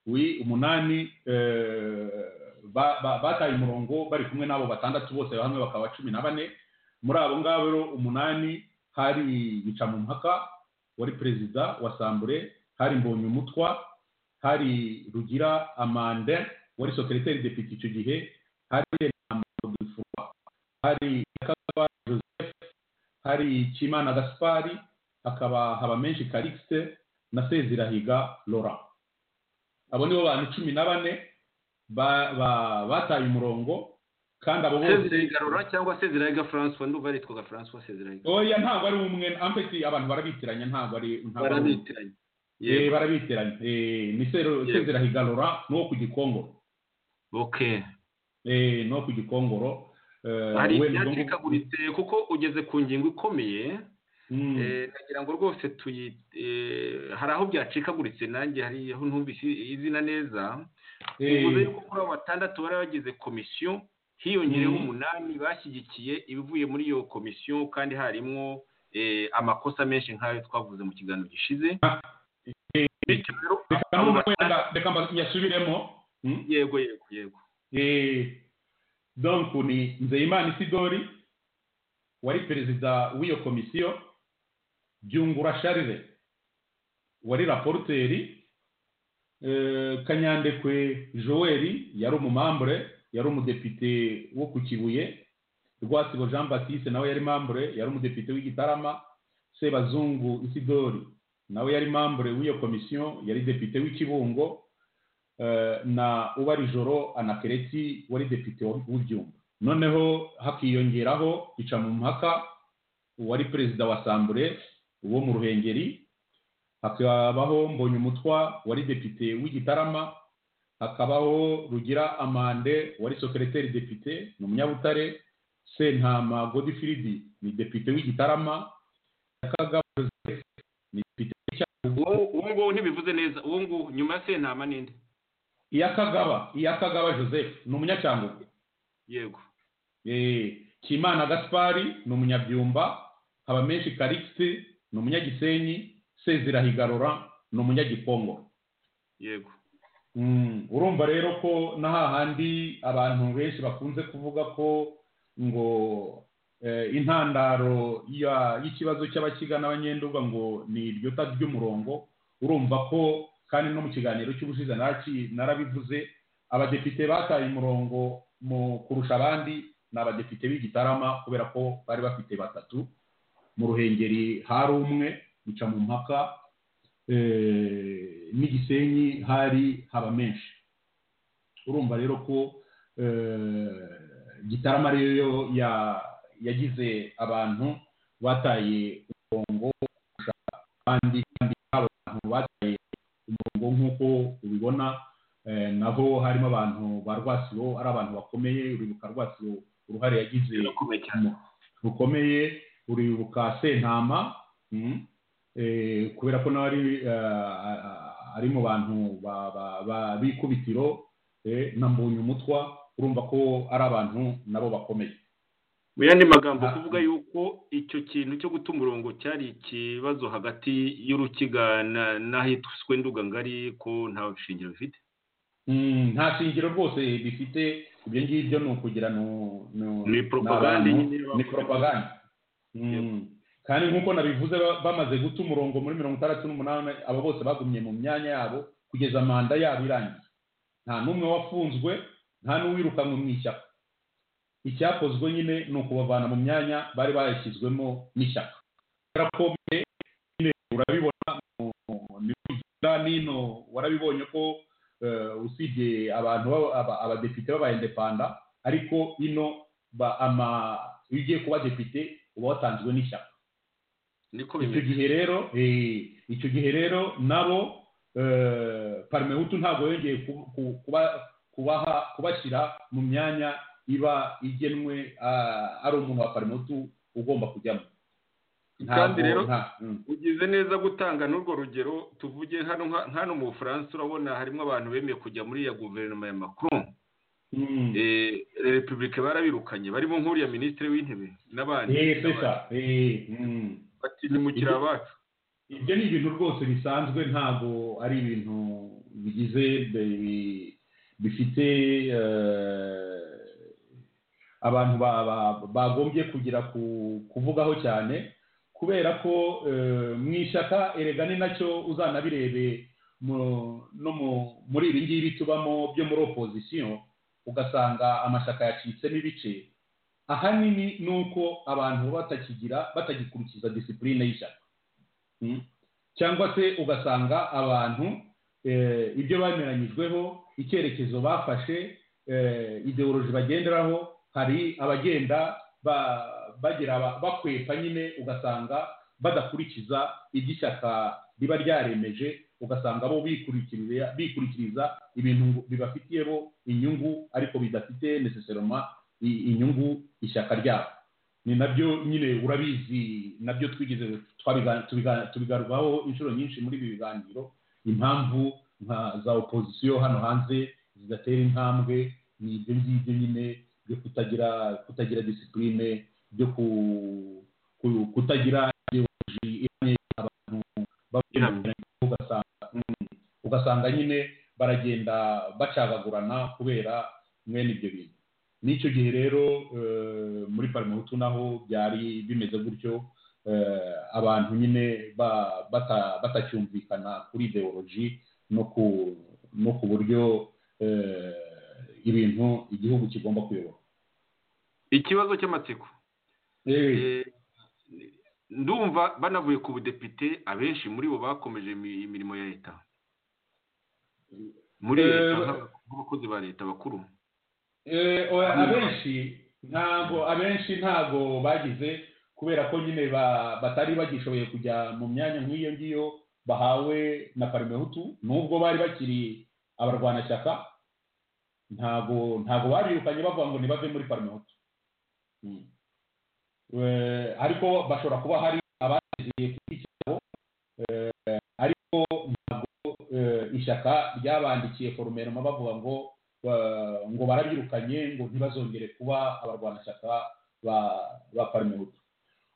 wi umunani eh, ba- ba- bataye umurongo bari kumwe n'abo batandatu bose hamwe bakaba cumi na bane muri abo ngabo rero umunani hari bicamumpaka wari perezida wa sambure hari mbonyumutwa hari rugira amande wari sokereteri depite icyo gihe hari renamodifurwa hari nyakagaba joseph hari kimana gaspari hakaba haba menshi karikisite na sezirahiga laurent abo nibo bantu cumi na bane ba- ba- bataye umurongo kandi abo bose sezirahiga rora cyangwa sezirahiga francois ndumva yitwaga francois sezirahiga oya ntabwo ari umwe ampeti abantu barabitiranya ntabwo ari ntabwo ari umwe. barabitiranye Eh, yego barabitiranya Eh, ni Sero- Yego. sezirahiga laurent ni uwo ku gikongoro okay Eh, ni uwo ku gikongoro Eh, hari we ni ubwo ngubwo- ibyacikaguritse kuko ugeze ku ngingo ikomeye Mm, eh, nagira ngo rwose tuyi eh, hari aho byacikaguritse nanjye hari aho ntumvise izina neza eh, bivuze yuko kuri abo batandatu bari bagize komisiyo hiyongereho Mm. umunani bashyigikiye ibivuye muri iyo komisiyo kandi harimo eh, amakosa menshi nk'ayo twavuze mu kiganiro gishize eh, bityo rero reka abo noneho batandatu- wenda- reka mba- nyasubiremo Mm, yego yego yego eh, donc ni nzeyimana isidori wari perezida w'iyo komisiyo byungura sharire wari raporuteri eh, kanyandekwe joel yari umumambure yari umudepite wo ku kibuye rwasibo jean baptiste nawe yari mambure yari umudepite w'igitarama sebazungu isidori nawe yari mambure w'iyo komisiyo yari depite w'ikibungo eh, na ubarijoro anakereti wari depite wa- w'ibyumba noneho hakiyongeraho ica mu mpaka uwari perezida wa sambure wo mu ruhengeri hakabaho mbonye umutwa wari depite w'igitarama hakabaho rugira amande wari sokereteri depite ni umunyabutare sentama godifiridi ni depite w'igitarama kagabo joseph ni depite uwo uwo nguwo ntibivuze neza uwo nguwo nyuma ya sentama n'indi iyakagaba iyakagaba joseph ni umunyacyangugu yego Eh, kimana gaspari ni umunyabyumba habamenshi karikisi ni umunyagisenyi sezirahiga laurent ni umunyagipongo yego Mm, urumva rero ko na hahandi abantu benshi bakunze kuvuga ko ngo eh, intandaro ya- y'ikibazo cy'abakigana abanyenduga ngo ni iryo ta ry'umurongo urumva ko kandi no mu kiganiro cy'ubushize naraki- narabivuze abadepite bataye umurongo mu kurusha abandi ni abadepite b'igitarama kubera ko bari bafite batatu mu ruhengeri hari umwe bica mu mpaka eh, n'igisenyi hari haba menshi urumva rero ko eh, gitarama rero ya- yagize abantu bataye umurongo kurusha abandi kandi abo bantu bataye umurongo nk'uko ubibona eh, naho harimo abantu ba rwasibo ari abantu bakomeye uribuka rwasibo uruhare yagize birakomeye cyane mu- rukomeye uribuka sentama mm, eh, kubera ko nawe ari eh, a- a- ari mu bantu ba- ba- ba- b'ikubitiro eh, na mbonye umutwa urumva ko ari abantu nabo bakomeye mu yandi magambo Ah. kuvuga yuko icyo kintu cyo guta umurongo cyari ikibazo hagati y'urukiga na- n'ahitwa nduga ngari ko nta shingiro bifite Mm, nta shingiro rwose bifite ibyo ngibyo ni ukugira nu- nu- Ni propagande n'abantu- nyine bakoze. ni propagande Mm. kandi nk'uko nabivuze ba- bamaze guta umurongo muri mirongo itandatu n'umunani abo bose bagumye mu myanya yabo kugeza manda yabo irangiye nta n'umwe wafunzwe nta n'uwirukanwe mu ishyaka icyakozwe nyine ni ukubavana mu myanya bari bayashyizwemo n'ishyaka kubera ko mbere nyine urabibona mu- mu- ni kugenda n'ino warabibonye ko usibye abantu baba- aba- abadepite b'abayendepanda ariko ino ba- ama- iyo ugiye kuba depite uba watanzwe n'ishyaka niko icyo bimeze gihe rero eh, icyo gihe rero nabo eh, parimehutu ntabwo yongeye ku- ku- kuba- kubaha kubashyira mu myanya iba igenwe ah, ari umuntu wa parimehutu ugomba kujyamo kandi Ntabwo- rero nta- mm. ugize neza gutanga n'urwo rugero tuvuge hano nka- hano mu bufaransa urabona harimo abantu bemeye kujya muri ya guverinoma ya macron Mm. Eh, repubulika barabirukanye barimo nk'uriya minisitiri w'intebe n'abandi Eh, c'est ça. Eh, mm. bati nimukira abacu ibyo ni ibintu rwose bisanzwe ntabwo ari ibintu bigize bi- bifite eh, abantu ba- ba- bagombye kugira ku- kuvugaho cyane kubera ko eh, mu ishyaka erega ni nacyo uzanabirebe mu- no mu- muri ibi ngibi tubamo byo muri opozisiyo ugasanga amashyaka yacitsemo ibice ahanini ni uko abantu baba batakigira batagikurikiza disipurine y'ishyaka Mm. cyangwa se ugasanga abantu eh, ibyo bemeranyijweho icyerekezo bafashe eh, ideoloji bagenderaho hari abagenda ba- bagira aba- bakwepa nyine ugasanga badakurikiza ibyo ishyaka riba ryaremeje ugasanga bo bikurikirira- bikurikiriza ibintu ngo bibafitiye bo inyungu ariko bidafite necessarily i- inyungu ishyaka ryabo ni nabyo nyine urabizi nabyo twigeze twabiga- tubiga- tubigarukaho inshuro nyinshi muri ibi biganiro impamvu nka za opozisiyo hano hanze zidatera intambwe ni ibyo ngibyo nyine byo kutagira kutagira disipurine byo ku- ku- kutagira ideoloji ihamye abantu babyina ugasanga mm, ugasanga nyine baragenda bacagagurana kubera mwene ibyo bintu n'icyo gihe rero eh, muri parimehutu naho byari bimeze gutyo eh, abantu nyine ba- bata- batacyumvikana kuri ideoloji no ku no ku buryo eh, ibintu igihugu kigomba kuyobora ikibazo cy'amatsiko Eh, Eh, ndumva banavuye ku budepite abenshi muri bo bakomeje imi- imirimo ya leta muri Eh, leta nk'aba- nk'abakozi ba leta bakuru eh, oya, abenshi ntabwo abenshi ntabwo bagize kubera ko nyine ba- batari bagishoboye kujya mu myanya nk'iyo ngiyo bahawe na parimehutu nubwo bari bakiri abarwanashyaka ntabwo ntabwo babirukanye bavuga ngo ntibave muri parimehutu Mm. Eh, ariko bashobora kuba hari abasezeye kuri iki cyabo eh, ariko ntabwo eh, ishyaka ryabandikiye forumeroma bavuga ngo eh, ngo barabyirukanye ngo ntibazongere kuba abarwanashyaka ba ba parimehutu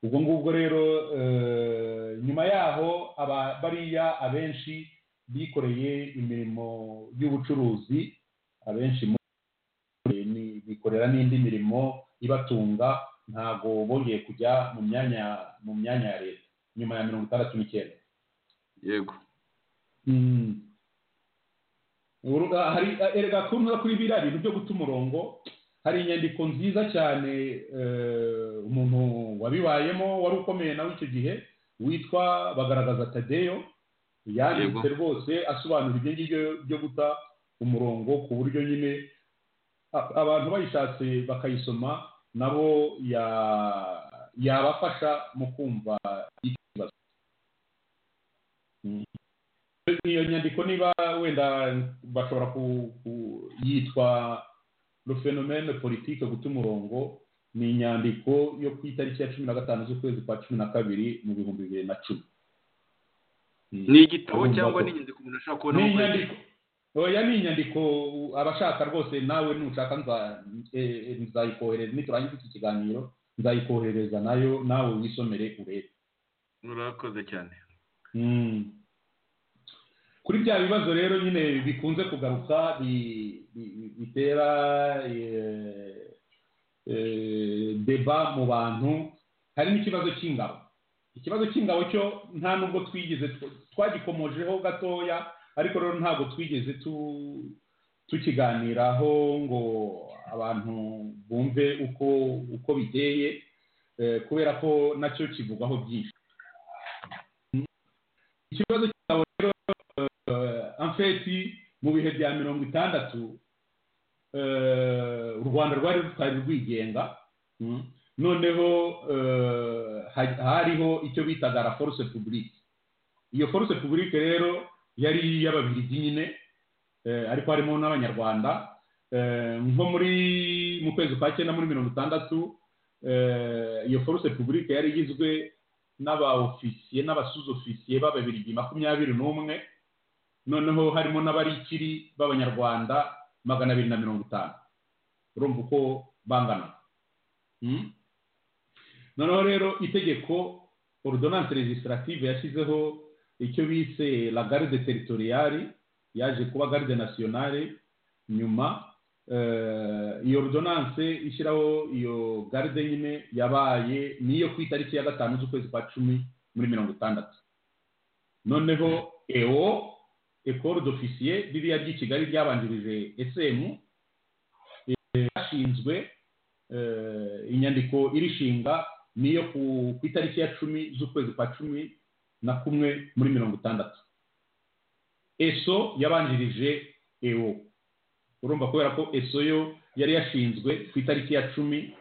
ubwo ngubwo rero eh, nyuma yaho aba- bariya abenshi bikoreye imirimo y'ubucuruzi abenshi muri- ni- bikorera n'indi mirimo ibatunga ntabwo bongeye kujya mu myanya mu myanya ya leta nyuma ya mirongo itandatu n'icyenda yego Mm. Uru- ah, hari ah, erega kunyura kuri biriya bintu byo guta umurongo hari inyandiko nziza cyane eh, umuntu wabibayemo wari ukomeye nawe icyo gihe witwa bagaragaza tadeyo yanditse rwose asobanura ibyo ngibyo byo guta umurongo ku buryo nyine a- abantu bayishatse bakayisoma nabo ya- yabafasha mu kumva ikibazo Mm. iyo nyandiko niba wenda bashobora ku- ku- yitwa le phénomène politique guta umurongo ni inyandiko yo ku itariki ya cumi na gatanu z'ukwezi kwa cumi na kabiri mu bihumbi bibiri na cumi Mm. ni igitabo Urumva cyangwa ko- ni inyandiko umuntu ashobora ni kubona inyandiko oya ni inyandiko abashaka rwose nawe nushaka nza- eh, eh, nzayikohereza niturangiza iki kiganiro nzayikohereza nayo nawe wisomere urebe murakoze cyane Mm. kuri bya bibazo rero nyine bikunze kugaruka bi- bi- bitera eh, eh, deba mu bantu hari n'ikibazo cy'ingabo ikibazo cy'ingabo cyo nta nubwo twigeze twagikomojeho gatoya ariko rero ntabwo twigeze tu- tukiganiraho ngo abantu bumve uko uko biteye eh, kubera ko nacyo kivugwaho byinshi ikibazo cy'ingabo rero eh, en fait mu bihe bya mirongo itandatu eh, u rwanda rwari rutari rwigenga mm. noneho eh, ha- hariho icyo bitaga la force publique iyo force publique rero yari iy'ababiligi nyine eh, ariko harimo n'abanyarwanda Eh, nko muri mu kwezi kwa cyenda muri mirongo itandatu eh, iyo force publique yari igizwe n'abaofisiye n'abasuzofisiye b'ababiligi makumyabiri n'umwe noneho harimo n'abarikiri b'abanyarwanda magana abiri na mirongo itanu urumva uko bangana Mm? noneho rero itegeko ordonance legislative yashyizeho icyo bise la garde territoriale yaje kuba garde nationale nyuma eh, iyo ordonance ishyiraho iyo garde nyine yabaye niyo ku itariki ya gatanu z'ukwezi kwa cumi muri mirongo itandatu noneho eo ecole d'officier ririya ry'i kigali ryabanjirije esemu yashinzwe inyandiko irishinga niyo ku ku itariki ya cumi z'ukwezi kwa cumi na kumwe muri mirongo itandatu eso yabanjirije ewo urumva kubera ko eso yo yari yashinzwe ku itariki ya cumi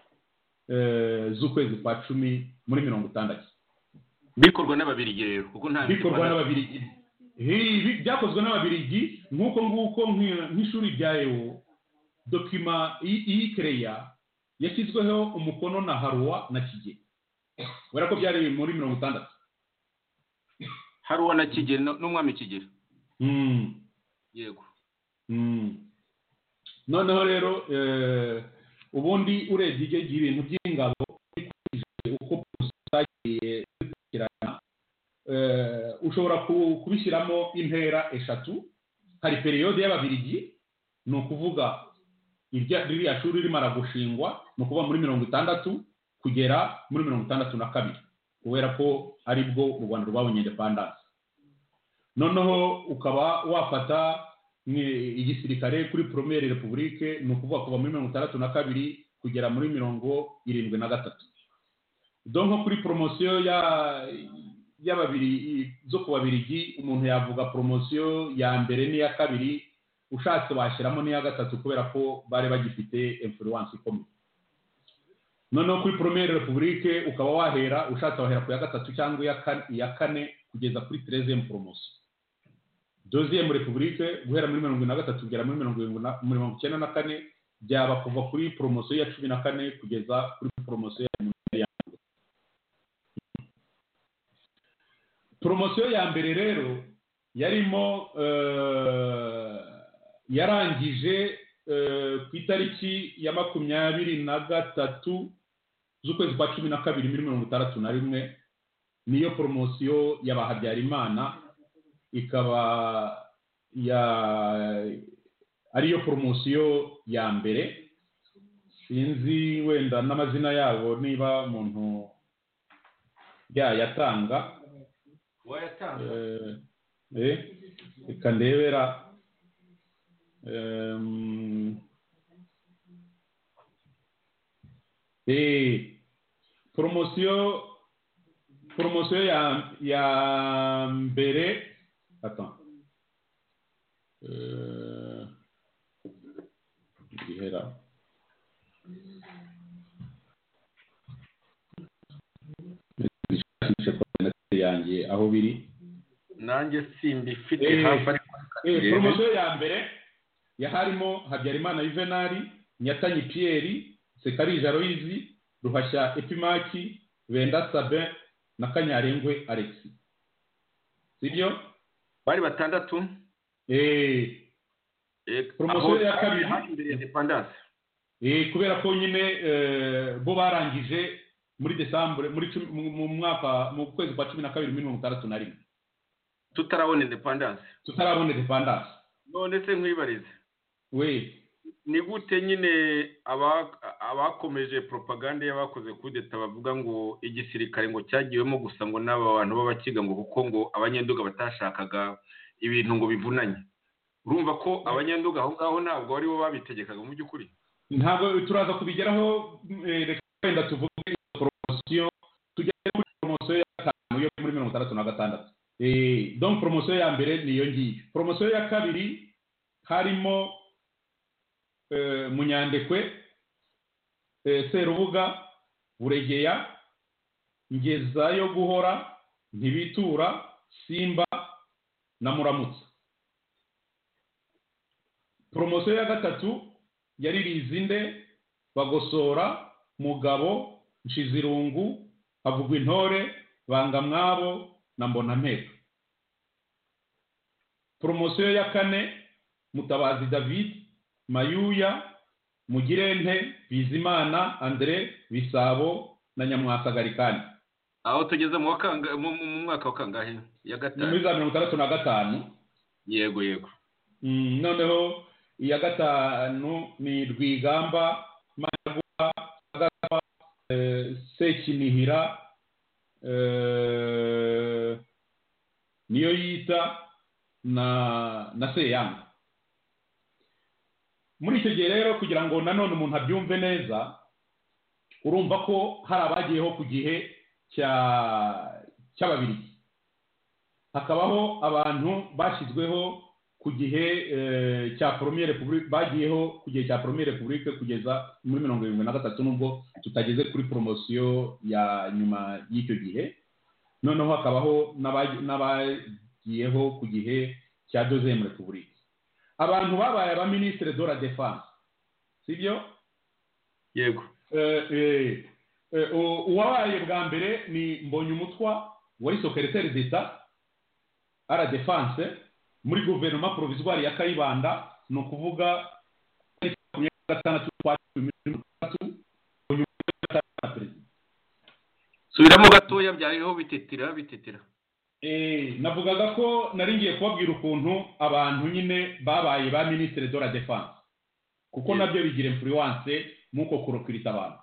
eh, z'ukwezi kwa cumi muri mirongo itandatu bikorwa n'ababirigi rero kuko nta bikorwa n'ababirigi Ibi- ibi byakozwe n'ababirigi nk'uko nguko nki- nk'ishuri rya ewo dokima iyi- iyi kereya yashyizweho umukono na haruwa na kigeli kubera ko byari muri mirongo itandatu hari uwo na kigeli no- n'umwami kigeli Mm, yego mm. noneho rero eh, ubundi urebye ibyo gihe ibintu by'ingabo bikurikije uko polisi zagiye zikurikirana eh, ushobora ku- kubishyiramo intera eshatu hari periyode y'ababirigi ni ukuvuga irya- ririya shuri rimara gushingwa ni ukuva muri mirongo itandatu kugera muri mirongo itandatu na kabiri kubera ko ari bwo u rwanda rwabonye indepandanse noneho ukaba wafata nki- igisirikare kuri promere repubulike ni ukuvuga kuva muri mirongo itandatu na kabiri kugera muri mirongo irindwi na gatatu do nko kuri poromosiyo ya y'ababiri zo ku babirigi umuntu yavuga poromosiyo ya mbere n'iya kabiri ushatse washyiramo n'iya gatatu kubera ko bari bagifite influence ikomeye noneho kuri promere repubulike ukaba wahera ushatse wahera ku ya gatatu cyangwa iya kane- iya kane kugeza kuri tereziyemu poromosiyo doziyemu repubulike guhera muri mirongo ine na gatatu kugera muri mirongo irindwi na- mirongo icyenda na kane byaba kuva kuri poromosiyo ya cumi na kane kugeza kuri poromosiyo ya mirongo ine ya mbere poromosiyo ya mbere rero yarimo eh, yarangije eh, ku itariki ya makumyabiri na gatatu z'ukwezi kwa cumi na kabiri muri mirongo itandatu na rimwe niyo poromosiyo y'abahabyarimana ikaba ya ariyo poromosiyo ya mbere sinzi wenda n'amazina yabo niba umuntu yayatanga wayatanga Eh, eh, reka ndebera Em, eh, poromosiyo poromosiyo ya ya mbere attends euh, Gihera. Ndashakisha coordinate yanjye aho biri nanjye simbifite Eh, hafi ariko Eh, reka turebe. poromosiyo ya mbere yaharimo habyarimana yuvenali nyatanyi piyeri sekarija royizi ruhashya epimaki benda sabin na kanyarengwe alexi sibyo bari batandatu eh, eh, Poromosiyo aho- ya kabiri. hafi imbere ya independance eh, kubera ko nyine eh, bo barangije muri desambure muri cumi- mu- mu mwaka mu kwezi kwa cumi na kabiri muri mirongo itandatu na rimwe tutarabona independance tutarabona depandanse none se nkwibarize we ni gute nyine aba- abakomeje propaganda y'abakoze kudeta bavuga ngo igisirikare ngo cyagiwemo gusa ngo n'aba bantu b'abakiga ngo kuko ngo abanyenduga batashakaga ibintu ngo bivunanye urumva ko abanyenduga aho ngaho ntabwo ari bo babitegekaga mu by'ukuri ntabwo turaza kubigeraho eh, reka wenda tuvuge iyo poromosiyo tugere kuri poromosiyo ya gatanu yo muri mirongo itandatu na gatandatu Eh, donc poromosiyo ya mbere niyo ngiyo poromosiyo ya kabiri harimo eh, munyandekwe eh, serubuga buregeya ngeza yo guhora ntibitura simba na muramutsa poromosiyo ya gatatu yari rizinde bagosora mugabo nshizirungu havugwa intore bangamwabo na mbonampera poromosiyo ya kane mutabazi david mayuya mugirente bizimana andre bisabo na nyamwasagarikani aho tugeze mu wa kanga- mu- mu- mu mwaka wa kangahe ya ni muri gatanu za mirongo itandatu na gatanu yego yego Mm, noneho iya gatanu ni rwigamba managuha agapa eh, sekinihira eh, niyo yita na na seyanga muri icyo gihe rero kugira ngo nanone umuntu abyumve neza urumva ko hari abagiyeho ku gihe cya cy'ababirigi hakabaho abantu bashyizweho ku gihe eh, cya premier republique bagiyeho ku gihe cya premier republique kugeza muri mirongo irindwi na gatatu nubwo tutageze kuri poromosiyo ya nyuma y'icyo gihe noneho hakabaho n'aba- n'abagiyeho ku gihe cya deuxième republique abantu babaye abaminisitiri de la defense sibyo yego Eh, eh, eh, u- uwabaye bwa mbere ni mbonye umutwa wari sokereteri d'etat ara defense muri guverinoma provisoire ya kayibanda ni ukuvuga tariki makumyabiri na gatandatu z'ukwa cumi na gatatu mbonye umutwa na perezida subiramo gatoya byariho bitetera bitetera Eh, navugaga ko nari ngiye kubabwira ukuntu abantu nyine babaye ba ministre de la defense kuko Yeah. nabyo bigira influence muko kurokirita abantu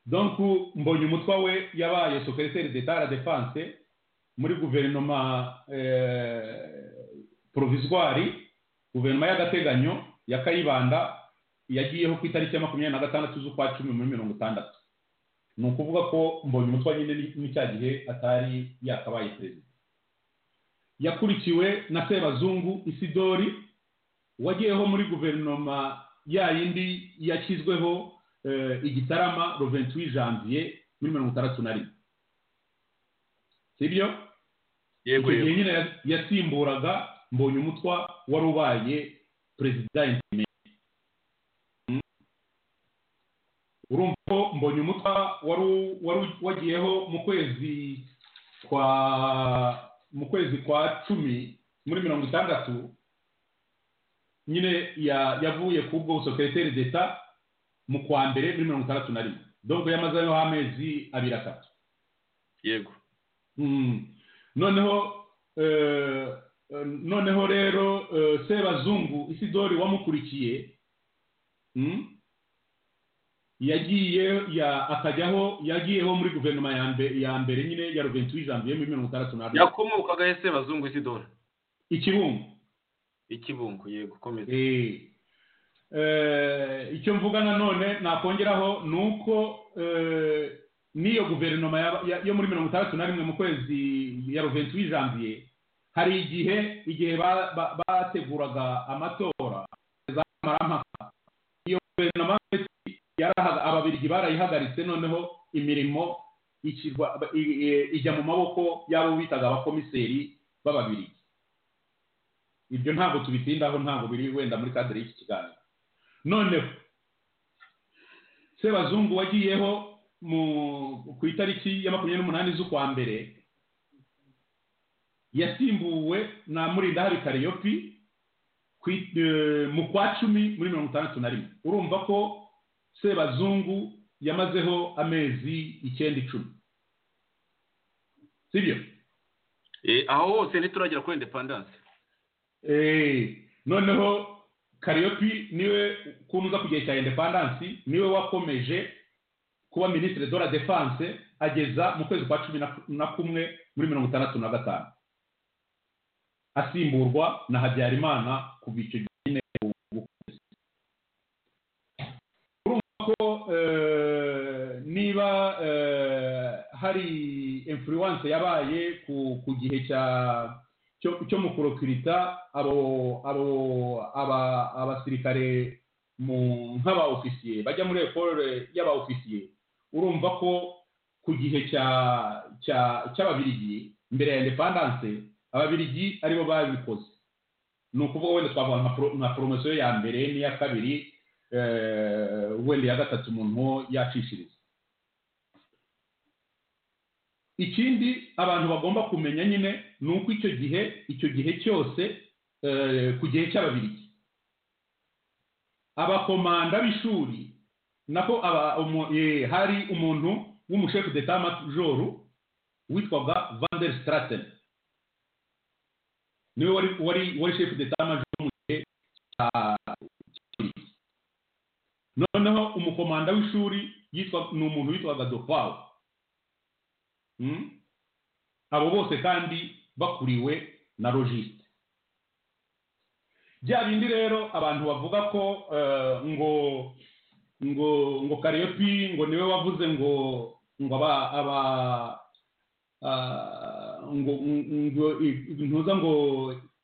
donc mbonye umutwa we yabaye secrétaire d'état à la défense muri guverinoma eh, provisoire guverinoma y'agateganyo ya kayibanda yagiyeho ku itariki ya makumyabiri na gatandatu z'ukwa cumi muri mirongo itandatu ni ukuvuga ko mbonye umutwa nyine ni- ni cya gihe atari yakabaye perezida yakurikiwe na sebazungu isidori wagiyeho muri guverinoma ya yindi yashyizweho eh, igitarama le 28 janvier muri mirongo itandatu na rimwe sibyo yego icyo gihe yego nyine ya- yasimburaga mbonye umutwa wari ubaye perezida interime Mm. urumva ko mbonye umutwa wari u- wari u- wagiyeho mu kwezi kwa mu kwezi kwa cumi muri mirongo itandatu nyine ya- yavuye ku bwo busokereteri d'etat mu kwa mbere muri mirongo itandatu na rimwe dongo yamazeho amezi abiri atatu yego Mm. noneho eh, eh, noneho rero eh, sebazungu isidori wamukurikiye mm, yagiye ya akajyaho yagiyeho muri guverinoma ya mbe- ya mbere nyine ya ruventuwi janvier muri mirongo itandatu na rimwe yakomokaga ese bazungu isidora ikibumbu ikibungo yego komeza Eh. Eh, icyo mvuga nanone nakongeraho ni uko eh, n'iyo guverinoma yaba- ya- yo muri mirongo itandatu na rimwe mu kwezi ya ruventuwi janvier hari igihe igihe ba- ba- bateguraga amatora za marampaka iyo guverinoma yarahaga ababirigi barayihagaritse noneho imirimo ikirwa- i- i- ijya mu maboko y'abo bitaga abakomiseri b'ababirigi ibyo ntabwo tubitindaho ntabwo biri wenda muri kadere y'iki kiganiro noneho sebazungu wagiyeho mu ku itariki ya makumyabiri n'umunani z'ukwa mbere yasimbuwe na murindahari kariyopi ku i- eh, mu kwa cumi muri mirongo itandatu na rimwe urumva ko sebazungu yamazeho amezi icyenda icumi sibyo Eh, aho hose ntituragera kuri independence Eh, noneho kariyopi niwe kunuza ku gihe cya indepandansi niwe wakomeje kuba minisitiri de la defense ageza mu kwezi kwa cumi na- na kumwe muri mirongo itandatu na gatanu asimburwa na habyarimana kuva icyo gihe nyine ubukunzi urumva ko eh, niba eh, hari influence yabaye ku, ku gihe cya cyo cyo mu kurokirita abo abo aba abasirikare mu nk'aba ofisiye bajya muri ekole y'aba ofisiye urumva ko ku gihe cya cya cy'ababirigi mbere ya indepandanse ababirigi aribo babikoze ni ukuvuga wenda twavuga nka pro- nka poromosiyo ya mbere n'iya kabiri eh, wenda iya gatatu umuntu yacishiriza ikindi abantu bagomba kumenya nyine ni uko icyo gihe icyo gihe cyose eh, ku gihe cy'ababirigi abakomanda b'ishuri nako aba- umu- eh, hari umuntu w'umushefu d'etat majoro witwaga van der straten niwe wari wari wari shefu d'etat majoro mu gihe cya cy'ababirigi. noneho umukomanda w'ishuri yitwa ni umuntu witwaga dopau Mm? abo bose kandi bakuriwe na logiste bya bindi rero abantu bavuga ko eh, ngo ngo ngo karepi ngo niwe wavuze ngo ngo aba aba ah, ngo ngo ntuza ngo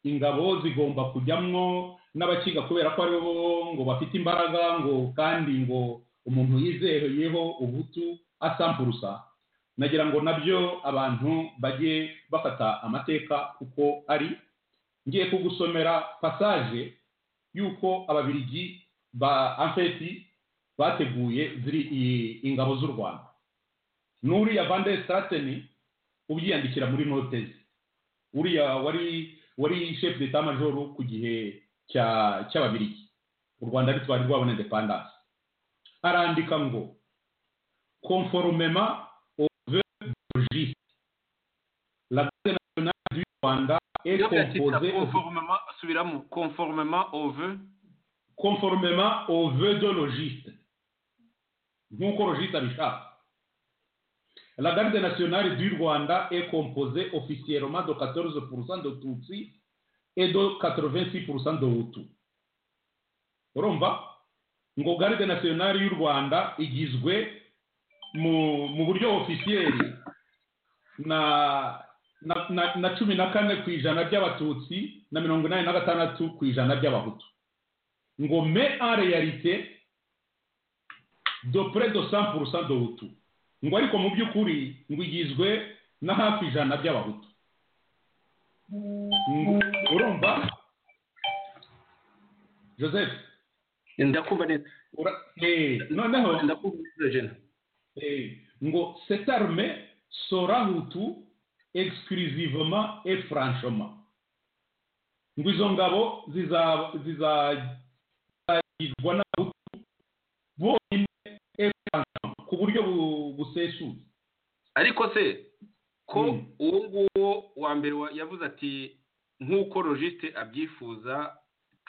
ingabo zigomba kujyamwo n'abakiga kubera ko ari bo ngo bafite imbaraga ngo kandi ngo umuntu yizeyeho ubutu asampurusa nagira ngo nabyo abantu bajye bafata amateka uko ari ngiye kugusomera pasaje y'uko ababirigi ba afeti bateguye ziri i- ingabo z'u rwanda n'uriya van der stateni ubyiyandikira muri note ze uriya wari wari chef d'etat major ku gihe cya cy'ababirigi u rwanda rutwari rwabona independence arandika ngo conformément logiste. La Garde nationale du Rwanda est composée au- conformément subiramo conformément au vœu conformément aux vœux de logiste. nk'uko logiste abishaka La Garde nationale du Rwanda est composée officiellement de 14% de Tutsi et de 86% de Hutu. Urumva? Ngo Garde nationale y'u Rwanda igizwe mu, mu buryo ofisiyeri na na, na, na cumi na kane ku ijana by'abatutsi na mirongo inani na gatandatu ku ijana by'abahutu ngo me en réalité de près de 100% de hutu ngo ariko mu by'ukuri ngo igizwe na hafi ijana by'abahutu Ngo- urumva joseph ndakumva neza ura, eh, noneho ndakumva neza jena Eh, ngo cette armée sera hutu exclusivement et franchement ngo izo ngabo ziza- ziza- zizagirwa n'abahutu bonyine et franchement ku buryo bu- busesuye ariko se ko Mm. uwo nguwo wa mbere wa- yavuze ati nk'uko logiste abyifuza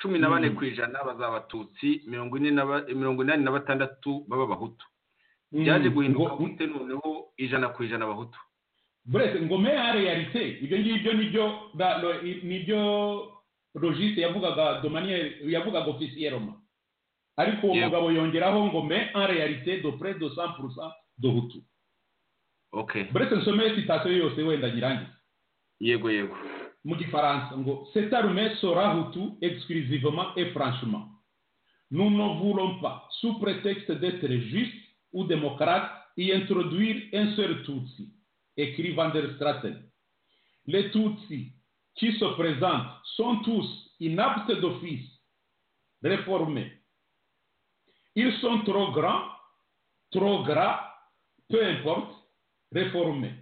cumi na bane Mm. ku ijana bazaba abatutsi mirongo ine na ba- mirongo inani na batandatu baba abahutu byaje Mm, guhinduka ngo- gute noneho ijana ku ijana abahutu brese ngo me en réalité ibyo ngibyo nibyo ba- lo- i- nibyo logiste yavugaga de manière yavugaga officiellement ariko uwo Yego. mugabo yongeraho ngo me en réalité de près de 100% de hutu ok brese nsomeye sitasiyo yose wenda nyirangize yego yego mu gifaransa ngo cette armée sera hutu exclusivement et franchement nous ne voulons pas sous prétexte d'être juste ou démocrate y introduire un seul tutsi écrit van der Straten les tutsis qui se présentent sont tous inaptes d'office réformés ils sont trop grands trop gras peu importe réformés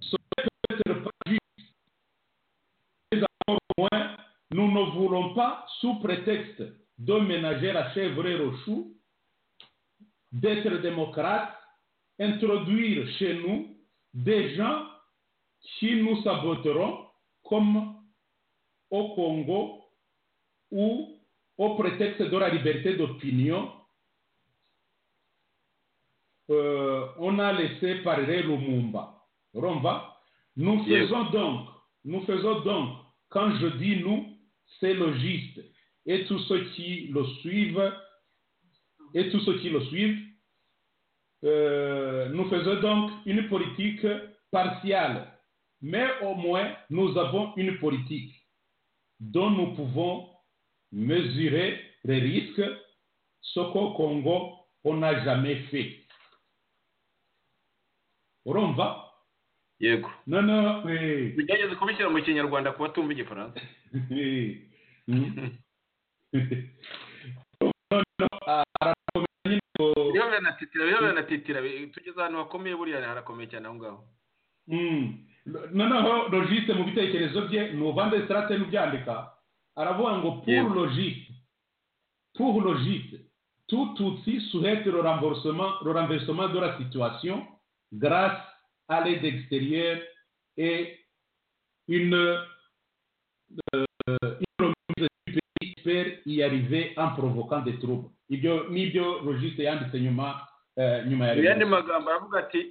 Ce n'est peut-être pas juste moins, nous ne voulons pas, sous prétexte de ménager la chèvre et le chou, d'être démocrates, introduire chez nous des gens qui nous saboteront comme au Congo ou au prétexte de la liberté d'opinion. Euh, on a laissé parler Lumumba. Rumba. Nous Yes. faisons donc, nous faisons donc, quand je dis nous, c'est logiste. Et tous ceux qui le suivent, et tous ceux qui le suivent, euh, nous faisons donc une politique partiale mais au moins nous avons une politique dont nous pouvons mesurer les risques, ce qu'au Congo, on n'a jamais fait. urumva yego noneho eh, tugerageze kubishyira mu kinyarwanda kuba tumva igifaransa eh, mm. noneho arakomeye nyine ngo- biriho biranatitira biriho biranatitira bi- tugeze ahantu hakomeye buriya harakomeye cyane aho ngaho Mm. noneho logiste mu bitekerezo bye ni uvanze sirate n'ubyandika aravuga ngo pour Yego. logiste pour logiste tout outil sujette le remboursement, le renversement de la situation grâce à l'aide extérieure et une, euh, une remise du pays espère y arriver en provoquant des troubles. Ibyo nibyo logiste yanditse nyuma eh, nyuma ya mu yandi revolution. magambo aravuga ati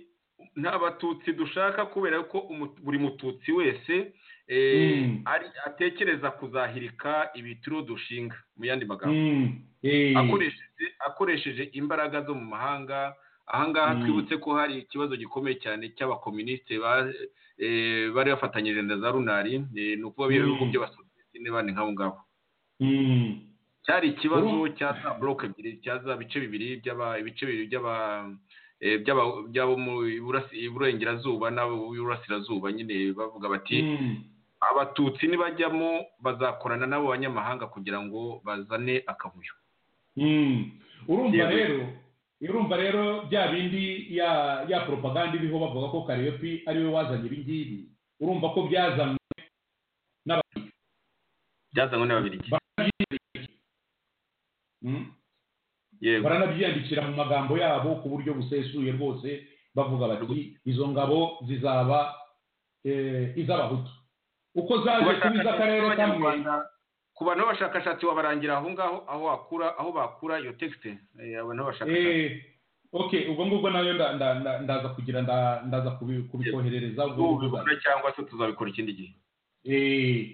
nta batutsi dushaka kubera ko umu- buri mututsi wese eh, Mm. ari- atekereza kuzahirika ibitiro dushinga mu yandi magambo Mm. Eh. akoresheje akoresheje imbaraga zo mu mahanga ahangaha Mm. twibutse ko hari ikibazo gikomeye cyane cy'abakomunisite ba- eh, bari bafatanyije na za runari eh, ni ukuvuga Mm. ibihugu by'abasoviyeti n'abandi nk'abo ngabo Mm. cyari ikibazo Uru- cya za buroke ebyiri cya za bice bibiri by'aba ibice bibiri by'aba eh, by'aba- by'abo mu Iburasi- iburengerazuba n'ab'iburasirazuba nyine bavuga bati Mm. abatutsi nibajyamo bazakorana n'abo banyamahanga kugira ngo bazane akavuyo Mm. urumva Yego. rero urumva rero bya bindi ya ya propaganda iriho bavuga ko karepi ari we wazanye ibi ngibi urumva ko byazanywe byazanywe n'ababiligi mm? yego baranabyiyandikira mu magambo yabo ku buryo busesuye rwose bavuga bati izo ngabo zizaba eh, iz'abahutu uko zaje kuba iz'akarere kamwe ku bantu b'abashakashatsi wabarangira aho ngaho aho wakura aho bakura iyo texte eh, abantu b'abashakashatsi Eh, okay ubwo ngubwo nayo nda- nda- nda- ndaza kugira nda- ndaza kubi- kubikoherereza ubwo ngubwo uzajya. tubibona cyangwa se tuzabikora ikindi gihe Eh,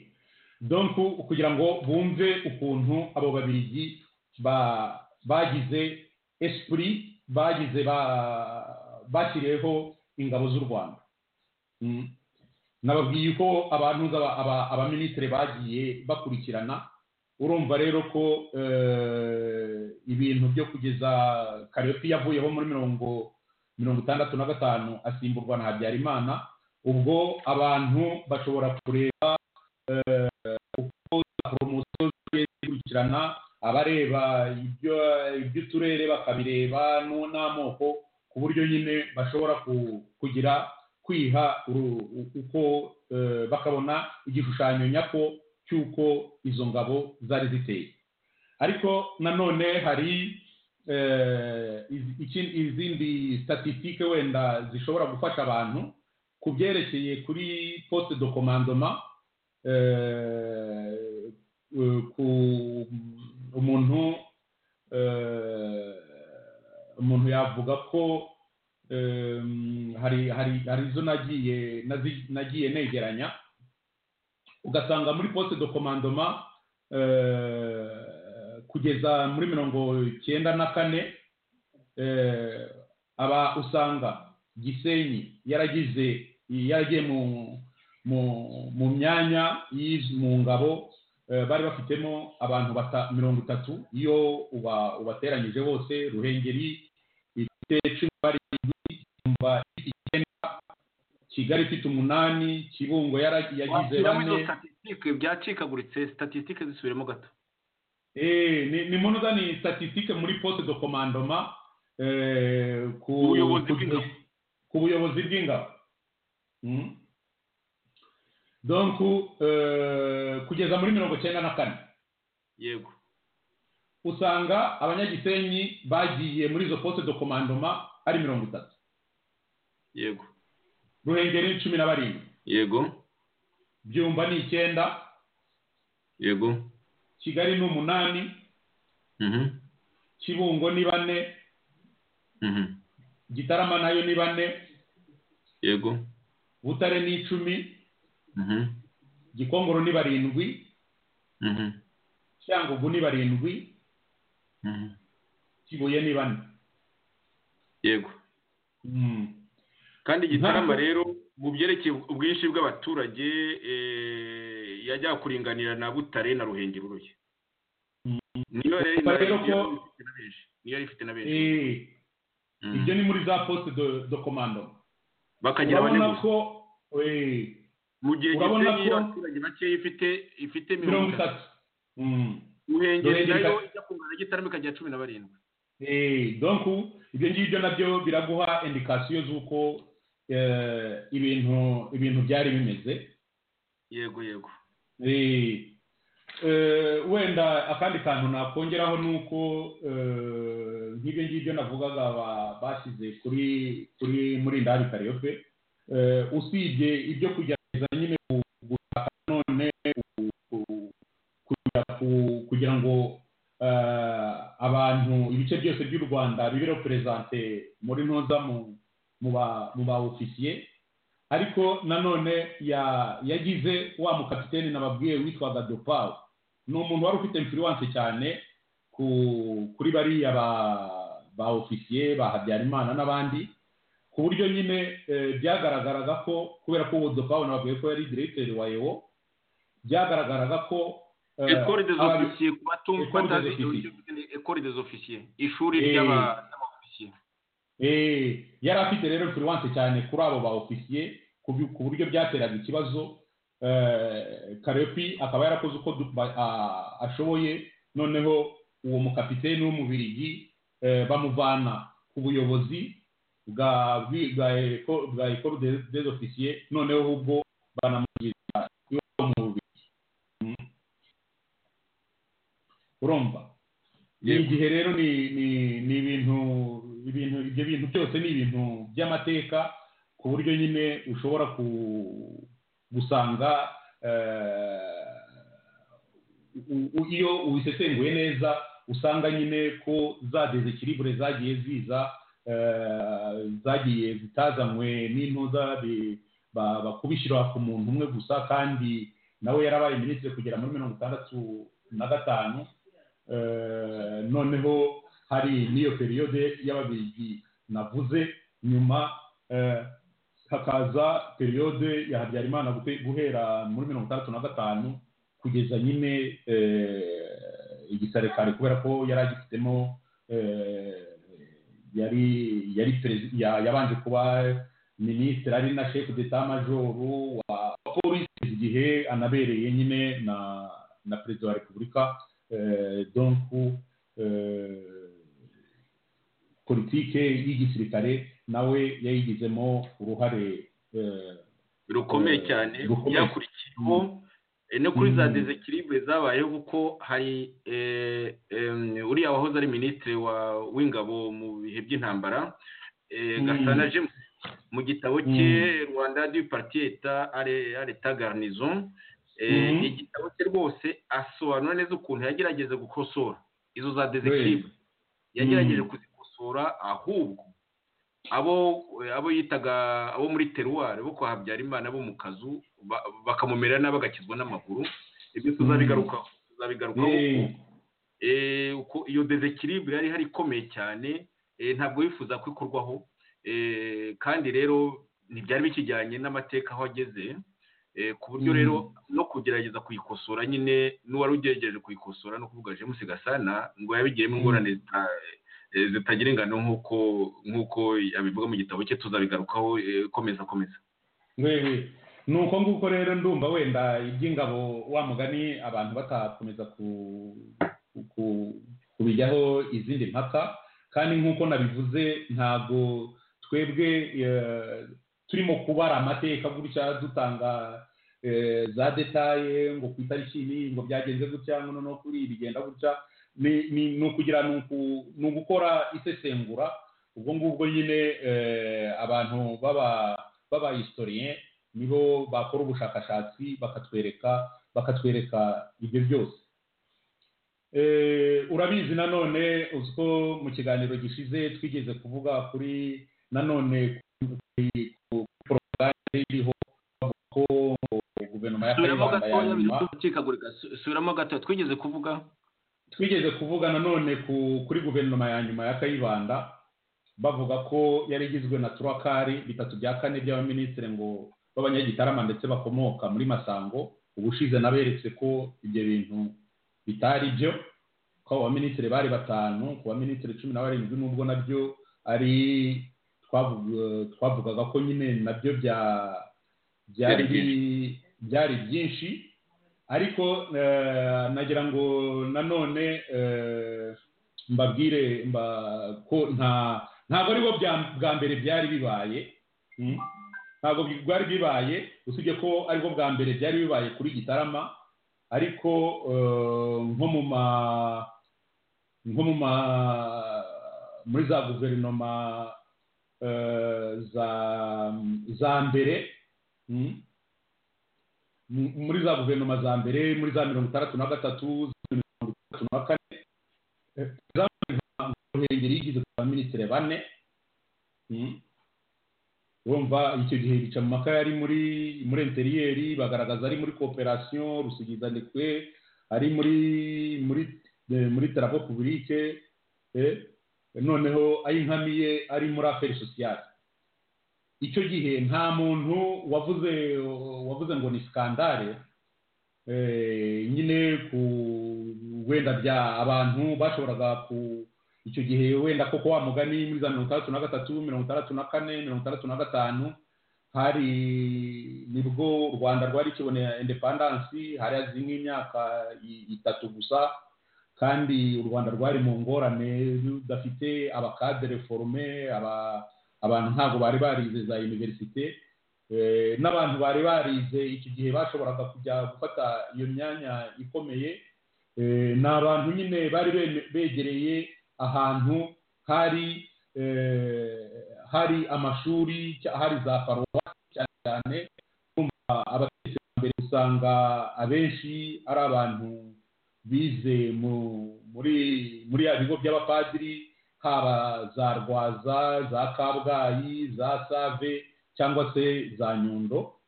donc kugira ngo bumve ukuntu abo babirigi ba- bagize esprit bagize ba- bashyiriyeho ingabo z'u rwanda Mm. nababwiye ko abantu nk'aba- aba- abaminisitiri bagiye bakurikirana urumva rero ko eh, ibintu byo kugeza karepi yavuyeho muri mirongo mirongo itandatu na gatanu asimburwa na habyarimana ubwo abantu bashobora kureba poromosiyo zigiye zikurikirana abareba ibyo iby'uturere bakabireba no- n'amoko ku buryo nyine bashobora ku- kugira kwiha uru- u- uko eh, bakabona igishushanyo nyako cy'uko izo ngabo zari ziteye ariko nanone hari eh, iz- iki- izindi statisitike wenda zishobora gufasha abantu ku byerekeye kuri poste de commandement eh, eh, ku umuntu eh, umuntu yavuga ko em, hari hari hari izo nagiye nazi- nagiye negeranya ugasanga muri poste de commandoma eh, kugeza muri mirongo icyenda na kane eh, aba usanga gisenyi yaragize yaragiye mu mu mu myanya y'iz- mu ngabo eh, bari bafitemo abantu bata- mirongo itatu iyo uba- ubateranyije bose ruhengeri ifite cumi bari indwi, Tumba ifite icyenda kigali ifite umunani kibungo yara- yagize washyiramo izo bane statisitike byacikaguritse statisitike zisubiremo gato Eh, ni ni munoza ni statistique muri poste de commandement eh, ku Ubuyobozi ku- bw'ingabo. ku buyobozi bw'ingabo Mm. donc eh, kugeza muri mirongo cyenda na kane yego usanga abanyagisenyi bagiye muri izo poste de commandement ari mirongo itatu yego ruhengeri cumi na barindwi yego byumba ni icyenda yego kigali ni umunani mhm kibungo ni bane mhm gitarama nayo ni bane yego butare ni icumi mhm gikongoro ni barindwi mhm cyangugu ni barindwi mhm kibuye ni bane yego kandi igitarama Ntabwo- rero mu byerekeye ubwinshi bw'abaturage yajya kuringanira na butare na ruhengeri ruye niyo rero Urumva rero ko- ifite na benshi niyo yari ifite na benshi Eh, Mm. ibyo ni muri za poste de de commando bakagira bane urabona gusa ko eh, mu gihe urabona gisenyi ko- abaturage bakeya ifite ifite mirongo mirongo itatu itatu Mm. ruhengeri Ruhengeri nayo itatu. ijya kungana na gitarama ikagira cumi na barindwi Eh, donc ibyo ngibyo nabyo biraguha indikasiyo z'uko eh, ibintu ibintu byari bimeze yego yego Eh, eh, wenda akandi kantu nakongeraho ni uko eh, nk'ibyo ngibyo navugaga ba- bashyize kuri kuri muri ndabikariyo pe Eh, usibye ibyo kugerageza nyine ku- gushaka none ku- ku- kugira ku- kugira ngo eh, abantu ibice byose by'u rwanda bibe reperezante muri ntuza mu mu ba- mu ba ofisiye ariko nanone ya- yagize wa mukapiteni nababwiye witwaga dopawu ni umuntu wari ufite influence cyane ku kuri bariya ba ba ofisiye ba habyarimana n'abandi ku buryo nyine eh, byagaragaraga ko kubera ko uwo dopawu nababwiye ko yari diregiteri wa ewo byagaragaraga ko eh, ekore des ababi- officiers ku batumva École des batazi officiers. ekore des officiers ishuri Eh. ry'aba- ry'abofisiye Eh, yari afite rero influence cyane kuri abo ba ofisiye ku by- ku buryo byateraga ikibazo Eh, karepi akaba yarakoze uko du- ba- a- ashoboye noneho uwo mukapiteni w'umubirigi eh, bamuvana ku buyobozi bwa bwi- bwa Eko- bwa ekoro des ofisiye noneho ubwo banamugirira iwe mu bubirigi Mm. urumva ni Yego. igihe rero ni ni ni ibintu ibintu ibyo bintu byose ni ibintu by'amateka ku buryo nyine ushobora ku gusanga eh, u- u- iyo ubisesenguye neza usanga nyine ko za desekiribure zagiye ziza eh, zagiye zitazanywe n'intuza bi- ba- bakubishyira ku muntu umwe gusa kandi nawe yarabaye minisitiri kugera muri mirongo itandatu na gatanu Eh, noneho hari n'iyo periyode y'ababirigi navuze nyuma eh, hakaza periyode ya habyarimana gute- guhera muri mirongo itandatu na gatanu kugeza nyine eh, igisare kare kubera ko yari agifitemo eh, yari yari perezi- ya- yabanje kuba minisitiri ari na shefu d'etat majoru wa wa polisi igihe anabereye nyine na na perezida wa repubulika eh, donc eh, politike y'igisirikare nawe yayigizemo uruhare eh, rukomeye Eh, cyane rukomeye. byakurikiyeho eh, no kuri za Mm. desekiribure zabayeho kuko hari eh, em, uriya wahoze ari minisitiri wa- w'ingabo mu bihe by'intambara eh, Mm. gasana james mu gitabo cye Mm. rwanda du parti eta ale ale ta garnison eh, Mhm. igitabo cye rwose asobanura neza ukuntu yagerageje gukosora izo za desekiribure yagerageje Mm. kuzikosora ahubwo abo abo yitaga abo muri teruwari bo kwa habyarimana bo mu kazu ba- bakamumera nabi agakizwa n'amaguru ibyo tuzabigarukaho tuzabigarukaho eh, uko- eh, uko iyo desekiribure yari hari ikomeye cyane eh, ntabwo yifuza ko ikorwaho eh, kandi rero ntibyari bikijyanye n'amateka aho ageze eh, ku buryo Mm. rero no kugerageza kuyikosora nyine n'uwari ugerageje kuyikosora no kuvuga james gasana ngo yabigiyemo Mm. ingorane zita- eh, zitagira ingano nk'uko nk'uko abivuga mu gitabo cye tuzabigarukaho eh, komeza komeza wewe ni uko nguko rero ndumva wenda iby'ingabo wa mugani abantu batakomeza ku, ku, kubijyaho izindi mpaka kandi nk'uko nabivuze ntabwo twebwe eh, turimo kubara amateka gutya dutanga eh, za detaye ngo ku itariki iyi ngo byagenze gutya ngo noneho kuri iyi bigenda gutya ni ni- ni ukugira ni uku- ni ugukora isesengura ubwo ngubwo nyine eh, abantu baba b'abahistorien nibo bakora ubushakashatsi bakatwereka bakatwereka ibyo byose Eh, urabizi nanone uzi ko mu kiganiro gishize twigeze kuvuga kuri nanone kuri ku porogaramu iriho bavuga ko guverinoma ya suramo kayibanda ya gatoya nyuma bicikagurika suramo gatoya twigeze kuvuga twigeze kuvuga nanone ku kuri guverinoma ya nyuma ya kayibanda bavuga ko yari igizwe na turakari bitatu bya kane by'abaminisitiri ngo b'abanyagitarama ndetse bakomoka muri masango ubushize naberetse ko ibyo bintu bitari byo ko abo baminisitiri bari batanu ku baminisitiri cumi na barindwi n'ubwo nabyo ari twavuga- twavugaga ko nyine nabyo bya- byari byari byinshi ariko eh, nagira ngo nanone eh, mbabwire mba- ko nta ntabwo ari bo bya- bwa mbere byari bibaye mm. ntabwo bi- bwari bibaye usibye ko ari bwo bwa mbere byari bibaye kuri gitarama ariko eh, nko mu ma nko mu ma muri za guverinoma eh, za za mbere mm, mu- muri za guverinoma za mbere muri za mirongo itandatu na gatatu za mirongo itandatu na kane ruhengeri yigize ku baminisitiri bane Mm. urumva icyo gihe bica mu maka yari muri muri interiyeri bagaragaza ari muri kooperasiyo rusigizandekwe ari muri muri eh, muri tarapo publike eh, noneho ayinkamiye ari muri aferi sosiyale icyo gihe nta muntu wavuze wavuze ngo ni skandale eh, nyine ku wenda bya abantu bashoboraga ku icyo gihe wenda koko wa mugani muri za mirongo itandatu na gatatu mirongo itandatu na kane mirongo itandatu na gatanu hari nibwo u rwanda rwari kibonera indepandansi hari hazi nk'imyaka i- itatu gusa kandi u rwanda rwari mu ngorane rudafite abakadere forume aba, abantu ntabwo bari barize za iniverisite eh, n'abantu bari barize iki gihe bashoboraga kujya gufata iyo myanya ikomeye Eh, ni abantu nyine bari be- begereye ahantu hari eh, hari amashuri cya- hari za paruwasi cyane cyane urumva abategetsi ba mbere usanga abenshi ari abantu bize mu muri muri ya bigo by'abapadiri haba za rwaza za kabgayi za save cyangwa se za nyundo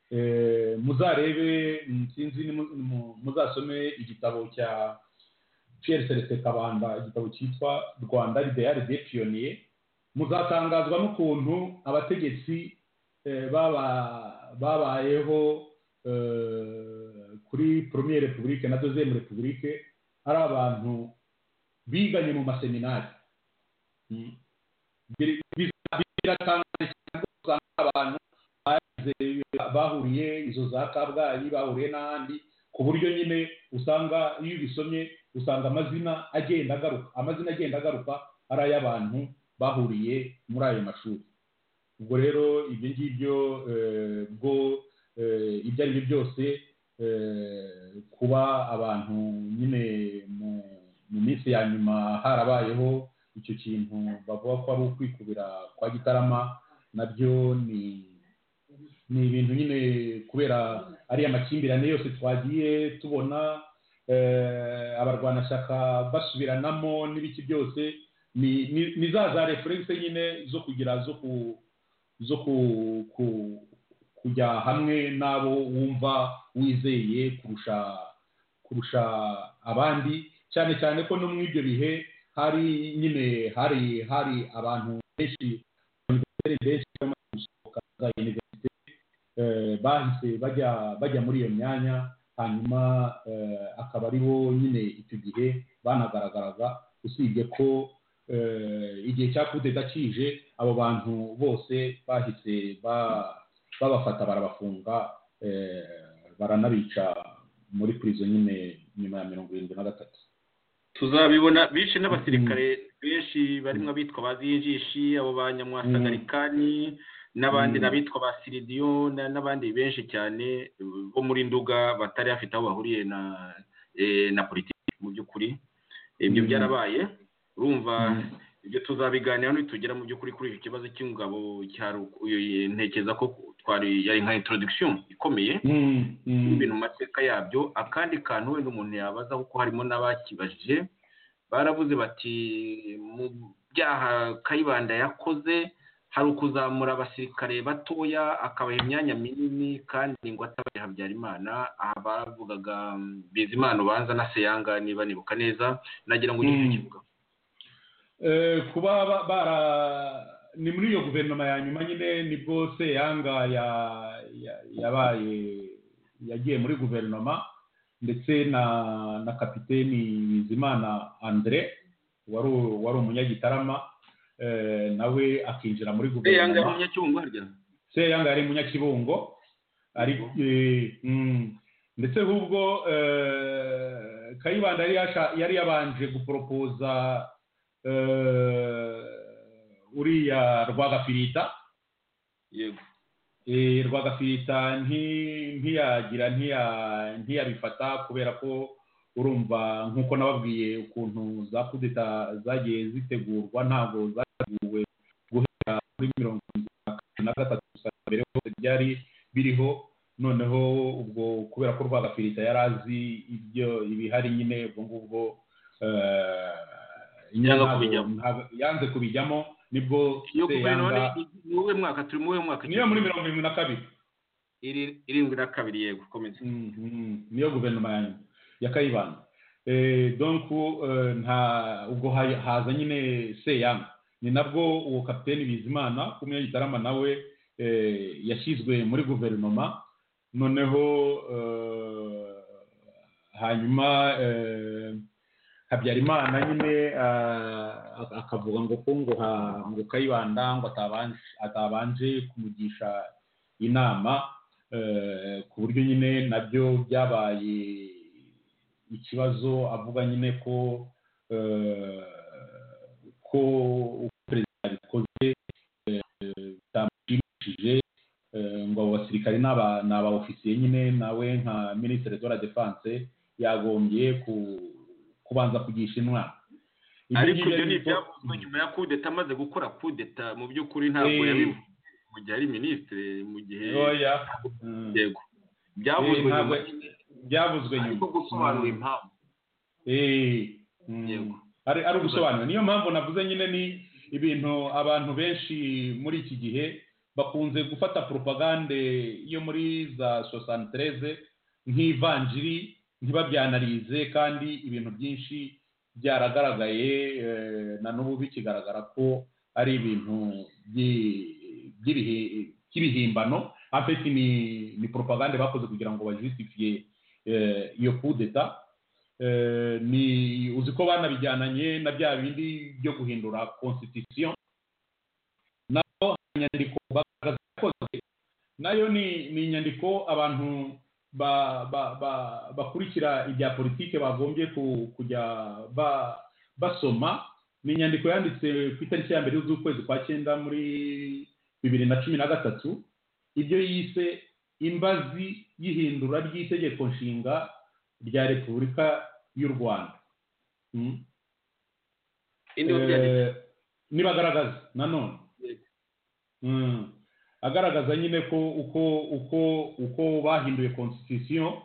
Eh, muzarebe mm, sinzi ni mu- mu- muzasome igitabo cya Pierre Celestin Kabanda igitabo cyitwa Rwanda Ideal des Pionniers muzatangazwa n'ukuntu abategetsi eh, baba babayeho eh, kuri Première République na Deuxième République ari abantu biganye mu maseminari Mm. Bir- bir- biratangaje cyane kuko usanga abantu bahuriye izo za kabgayi bahuriye n'ahandi ku buryo nyine usanga iyo ubisomye usanga amazina agenda agaruka amazina agenda agaruka ari ay'abantu bahuriye muri ayo mashuri ubwo rero ibyo ngibyo eh, bwo eh, ibyo ari byo byose eh, kuba abantu nyine mu- mu minsi ya nyuma harabayeho icyo kintu bavuga ko ari ukwikubira kwa gitarama nabyo ni ni ibintu nyine kubera ariya makimbirane yose twagiye tubona eh, abarwanashyaka basubiranamo n'ibiki byose ni ni- ni za za referense nyine zo kugira zo ku zo ku ku- kujya hamwe n'abo wumva wizeye kurusha kurusha abandi cyane cyane ko no muri ibyo bihe hari nyine hari hari abantu benshi benshi barimo gusohoka za universite eh, bahise bajya bajya muri iyo myanya hanyuma eh, akaba ari bo nyine icyo gihe banagaragaraga usibye ko eh, igihe cya kudeta kije abo bantu bose bahise ba- babafata barabafunga eh, baranabica muri prison nyine nyuma ya mirongo irindwi na gatatu tuzabibona bishe n'abasirikare benshi barimo abitwa ba zinjishi abo ba nyamwasagarikani n'abandi Mm. n'abitwa ba siridiyo na- n'abandi benshi cyane bo muri nduga batari bafite aho bahuriye na eh, na politiki mu by'ukuri ibyo Mm. byarabaye urumva Mm. ibyo tuzabiganiraho nitugera mu by'ukuri kuri iki kibazo cy'ingabo cya Ruku- eh, ntekereza ko twari yari nka introduction ikomeye Mm, mm, ibintu mu mateka yabyo akandi kantu wenda umuntu yabaza kuko harimo n'abakibajije baravuze bati mu byaha kayibanda yakoze hari ukuzamura abasirikare batoya akabaha imyanya minini kandi ngo atabaye habyarimana aha bavugaga mm, bizimana ubanza na seyanga niba nibuka neza nagira ngo ugire icyo Mm. ukivuga Eh, kuba ba- bara ni muri iyo guverinoma ya nyuma nyine nibwo seyanga ya- ya- yabaye yagiye muri guverinoma ndetse na na kapiteni bizimana andre wari u- wari umunyagitarama eh, nawe akinjira muri eyanga guverinoma y'umunyacyungu harya seyanga yari munyakibungo ari eh, mm, ndetse ahubwo eh, kayibanda yari yasha- yari yabanje guporopoza eh, uriya rwagafirita yego Eh, rwagafirita nti- ntiyagira ntiya- ntiyabifata kubera ko urumva nk'uko nababwiye ukuntu za kudeta zagiye zitegurwa ntabwo zateguwe guhera kuri mirongo itatu na gatatu gusa mbere hose byari biriho noneho ubwo kubera ko rwagafirita yari azi ibyo ibihari nyine ubwo ngubwo eh, Yanga ntabwo- kubijyamo. ntabwo- yanze kubijyamo nibwo iyo guverinoma Seyanga ni- ni uwuhe mwaka turi mu uwuhe mwaka niyo muri mirongo irindwi na kabiri Iri- irindwi na kabiri yego komeza Mhm. niyo guverinoma ya nyuma ya kayibanda Eh, donc eh, nta ubwo ha- haza nyine seyanga ni nabwo uwo kapiteni bizimana w'umunyagitarama nawe eh, yashyizwe muri guverinoma noneho eh, hanyuma eh, habyarimana nyine ah, ak- akavuga ngo ko ngo ha- ngo kayibanda ngo atabanje atabanje kumugisha inama eh, ku buryo nyine nabyo byabaye ikibazo avuga nyine ko eh, ko uko perezida yabikoze eh, bitamushimishije eh, ngo abo basirikare ni aba- ni abaofisiye nyine nawe nka minisitiri de la defense yagombye ku- kubanza kugisha inama Ibi ariko ngibi ibyo ni ariko- ibyavuzwe nyuma ya kudeta amaze gukora kudeta mu by'ukuri ntabwo Eh. yabivuze mu gihe ari minisitiri mu gihe Oya. Mm. yego byavuzwe Eh, ntabwo- nyuma nyine byavuzwe nyuma ariko gusobanura Mm. impamvu Eh, mm. Yego. ari ari ugusobanura niyo mpamvu navuze nyine ni ibintu abantu benshi muri iki gihe bakunze gufata propagande yo muri za sosantereze nk'ivanjiri ntibabyanarize kandi ibintu byinshi byaragaragaye eh, na n'ubu bikigaragara ko ari ibintu byi- by'ibihe- by'ibihimbano apeti ni ni propagande bakoze kugira ngo bajustifie eh, iyo kudeta Eh, ni uzi ko banabijyananye na bya bindi byo guhindura constitution naho inyandiko bakoze nayo ni ni inyandiko abantu ba, ba, ba, bakurikira ibya politike bagombye ku, kujya ba, basoma ni inyandiko yanditse ku itariki ya mbere z'ukwezi kwa cyenda muri bibiri na cumi na gatatu ibyo yise imbazi y'ihindura ry'itegeko nshinga rya repubulika y'u rwanda Mm. indi wo byanditse Eh, nibagaragaza nanone Yego. Mm. agaragaza nyine ko uko uko uko bahinduye constitution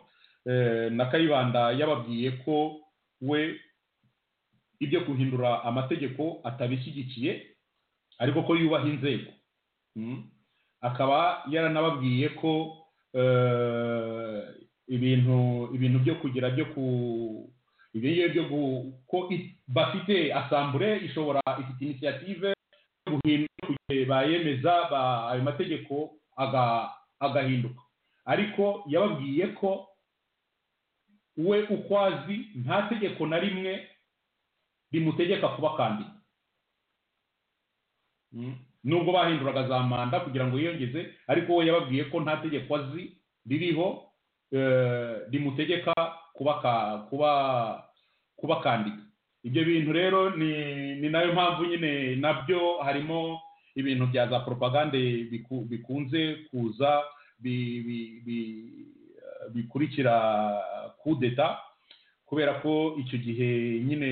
eh, na kayibanda yababwiye ko we ibyo guhindura amategeko atabishyigikiye ariko ko yubaha inzego Mm. akaba yaranababwiye ko eh, ibintu ibintu byo kugira byo ku ibyo ngibyo byo gu- ko i- bafite asambure ishobora ifite inisiyative yo guhinduka igihe bayemeza ba- ayo mategeko aga- agahinduka ariko yababwiye ko we ukwazi nta tegeko na rimwe rimutegeka kuba kandida Mm. nubwo bahinduraga za manda kugira ngo yiyongeze ariko we yababwiye ko nta tegeko azi ririho eh, rimutegeka kuba ka- kuba kuba kandida ibyo bintu rero ni ni nayo mpamvu nyine nabyo harimo ibintu bya za propagande biku- bikunze kuza bi- bi- bi- eh, bikurikira kudeta kubera ko icyo gihe nyine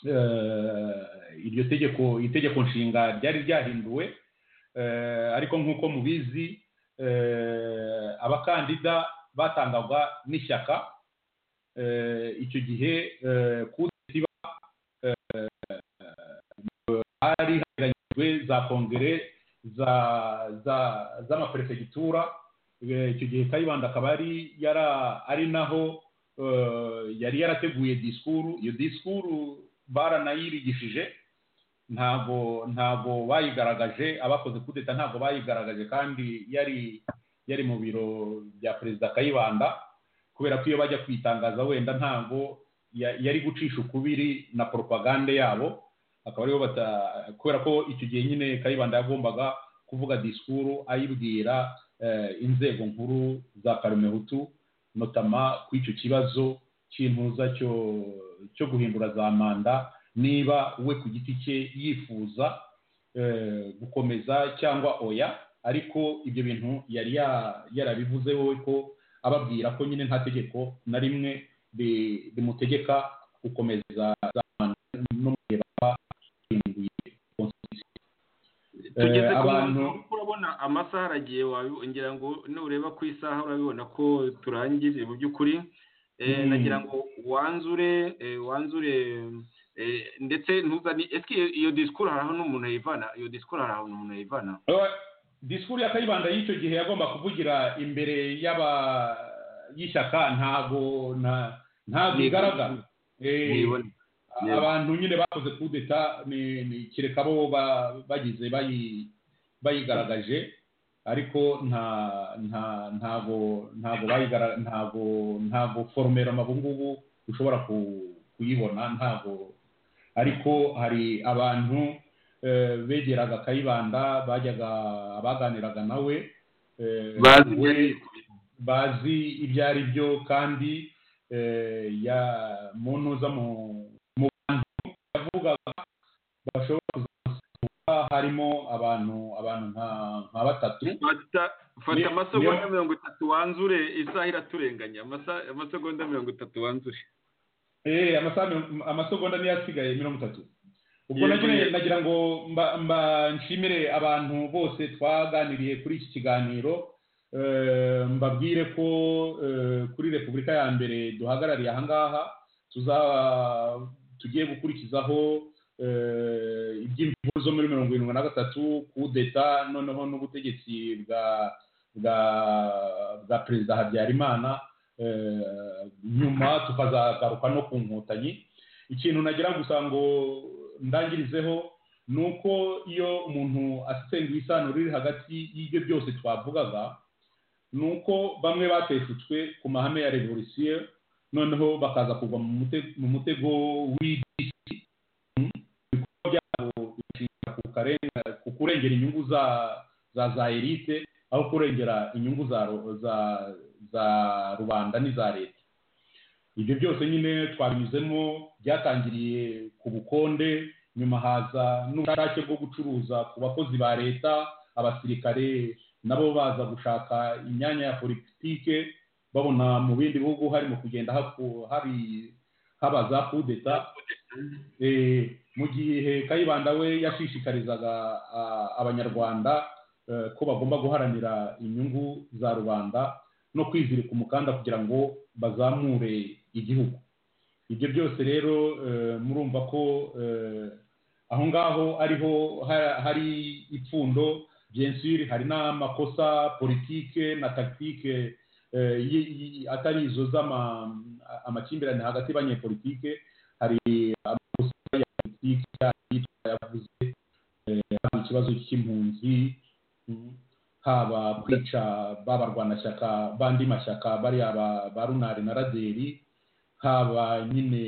eh, iryo tegeko itegeko nshinga ryari ryahinduwe eh, ariko nk'uko mubizi eh, abakandida batangwaga n'ishyaka eh, icyo gihe eh, ku iba hari hateganyijwe za kongere za za z'amaperefegitura Eh, icyo gihe kayibanda akaba ari yara ari naho eh, yari yarateguye disikuru iyo disikuru baranayibigishije ntabwo ntabwo bayigaragaje abakoze kudeta ntabwo bayigaragaje kandi yari yari mu biro bya perezida kayibanda kubera ko iyo bajya kwitangaza wenda ntabwo ya- yari gucisha ukubiri na propagande yabo akaba aribo bata kubera ko icyo gihe nyine kayibanda yagombaga kuvuga disikuru ayibwira eh, inzego nkuru za karumehutu notama ku icyo kibazo cy'impuza cyo cyo guhindura za manda niba we ku giti cye yifuza eh, gukomeza cyangwa oya ariko ibyo bintu yari ya- yarabivuze wowe ko ababwira ko nyine nta tegeko na rimwe ri- rimutegeka gukomeza za manda no mu gihe baba bahinduye constitution tugeze ku abantu- mwanzuro kuko urabona amasaha aragiye wabi- ngira ngo nureba ku isaha urabibona ko turangije mu by'ukuri Eh, Mm. nagira ngo wanzure eh, wanzure eh, ndetse ntuzane ese iyo- iyo disikuru hari ahantu umuntu yivana iyo disikuru hari ahantu umuntu yivana Eh, disikuru ya kayibanda y'icyo gihe yagomba kuvugira imbere y'aba y'ishyaka ntago nta- ntabwo igaragara Eh, Ntibone. Yego. abantu nyine bakoze kudeta ni ni kereka bo ba- bagize bayi- bayigaragaje ariko nta nta ntago ntago bayigara ntago ntago foromera amabu ngubu ushobora ku- kuyibona ntago ariko hari abantu eh, begeraga kayibanda bajyaga abaganiraga nawe eh, bazi we- byari bazi ibyo ari byo kandi eh, ya mu ntuza mu mu bantu yavugaga bashobora kuzamuka harimo abantu abantu nka- nka batatu fata fata Ni- amasegonda niyo- mirongo itatu wanzure isaha iraturenganya Amasa- amasegonda mirongo itatu wanzure Eh, amasaha mirongo- amasegonda niyo asigaye mirongo itatu ubwo Yego, nagira yego. nagira ngo mba- mba nshimire abantu bose twaganiriye kuri iki kiganiro Eh, mbabwire ko eh, kuri repubulika ya mbere duhagarariye ahangaha tuza tugiye gukurikizaho eh, iby'imvubu zo muri mirongo irindwi na gatatu kudeta noneho n'ubutegetsi bwa bwa bwa perezida habyarimana eh, nyuma tukazagaruka no ku nkotanyi ikintu nagira gusa ngo ndangirizeho ni uko iyo umuntu asenguye isano riri hagati y'ibyo byose twavugaga ni uko bamwe bateshutswe ku mahame ya revolisiyo noneho bakaza kugwa mu mute- mu mutego w'idisi Mm. ibikorwa byabo bishingira ku karen- ku kurengera inyungu za za za elite aho kurengera inyungu za ru- za za rubanda n'iza leta ibyo byose nyine twabinyuzemo byatangiriye ku bukonde nyuma haza n'ubushake bwo gucuruza ku bakozi ba leta abasirikare nabo baza gushaka imyanya ya politike babona mu bindi bihugu harimo kugenda haku- hari haba za kudeta Eh, mu gihe kayibanda we yashishikarizaga ah, abanyarwanda eh, ko bagomba guharanira inyungu za rubanda no kwizirika umukanda kugira ngo bazamure igihugu ibyo byose rero eh, murumva ko eh, aho ngaho ariho ha- hari ipfundo bien sûr hari n'amakosa politike na tactique eh, y- y- atari izo z'ama- amakimbirane hagati y'abanyepolitike hari amakosa ya politike yitwa yavuze eh, haba ikibazo cy'impunzi mm, haba kwica ba barwanashyaka bandi mashyaka bariya ba- ba runari na raderi haba nyine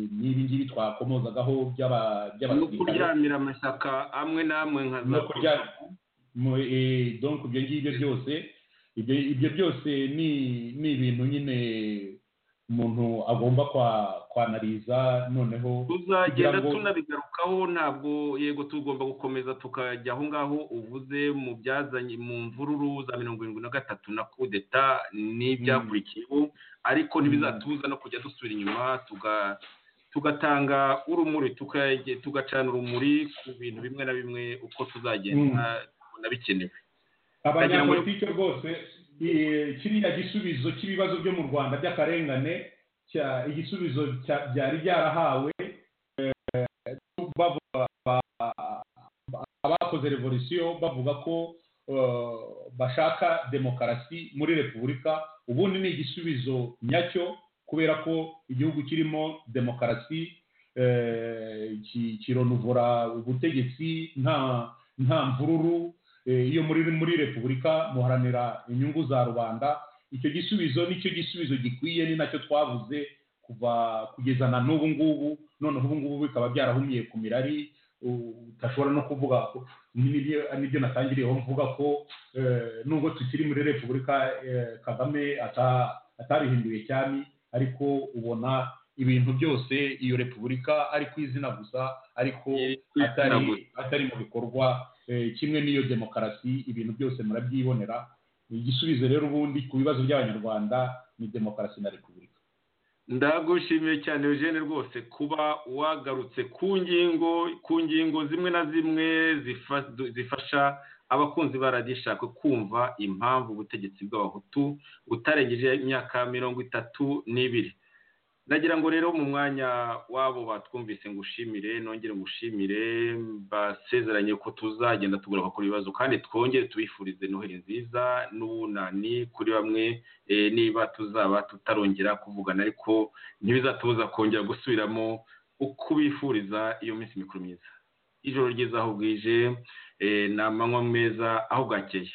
n'ibi ngibi twakomozagaho by'aba- no by'abasirikare kuryamira amashyaka amwe n'amwe nka za no kurya mu- eh, donc ibyo ngibyo byose ibyo ibyo byose ni ni ibintu nyine umuntu agomba kwa kwanariza noneho tuzagenda kugira ngo- tunabigarukaho ntabwo yego tugomba gukomeza tukajya aho ngaho uvuze mu byazanye mu mvururu za mirongo irindwi na gatatu na kudeta n'ibyakurikiyeho ariko ntibizatubuza no kujya dusubira inyuma tuga- tugatanga urumuri tukaye- tugacana urumuri ku bintu bimwe na bimwe uko tuzagenda tubona bikenewe Ndagira ngo- abanyapolitike rwose eh, kiriya gisubizo cy'ibibazo byo mu rwanda by'akarengane cya- igisubizo cya- byari byarahawe eh, bavuga ba- ba- abakoze revolisiyo bavuga ko eh, bashaka demokarasi muri repubulika ubundi ni igisubizo nyacyo kubera ko igihugu kirimo demokarasi kironuvura ubutegetsi nta nta mvururu iyo muri muri repubulika muharanira inyungu za rubanda icyo gisubizo nicyo gisubizo gikwiye ni nacyo twavuze kuva kugeza na n'ubu ngubu noneho ubu ngubu bikaba byarahumiye ku mirari udashobora no kuvuga ko nibyo natangiriyeho mvuga ko nubwo tukiri muri repubulika kagame atarihinduye cyane ariko ubona ibintu byose iyo repubulika ari ku izina gusa ariko atari mu bikorwa kimwe n'iyo demokarasi ibintu byose murabyibonera igisubizo rero ubundi ku bibazo by'abanyarwanda ni demokarasi na repubulika ndagushimiye cyane eugene rwose kuba wagarutse ku ngingo ku ngingo zimwe na zimwe zifasha abakunzi ba radiyo ishaka kumva impamvu ubutegetsi bw'abahutu butarengeje imyaka mirongo itatu n'ibiri ndagira ngo rero mu mwanya wabo batwumvise ngo ushimire nongere ngo ushimire basezeranye ko tuzagenda tugura bakora ibibazo kandi twongere tubifurize noheli nziza n'ubunani kuri bamwe niba tuzaba tutarongera kuvugana ariko ntibizatubuza kongera gusubiramo ukubifuriza iyo minsi mikuru myiza ijoro ryiza aho bwije ni amanywa meza aho bwakeye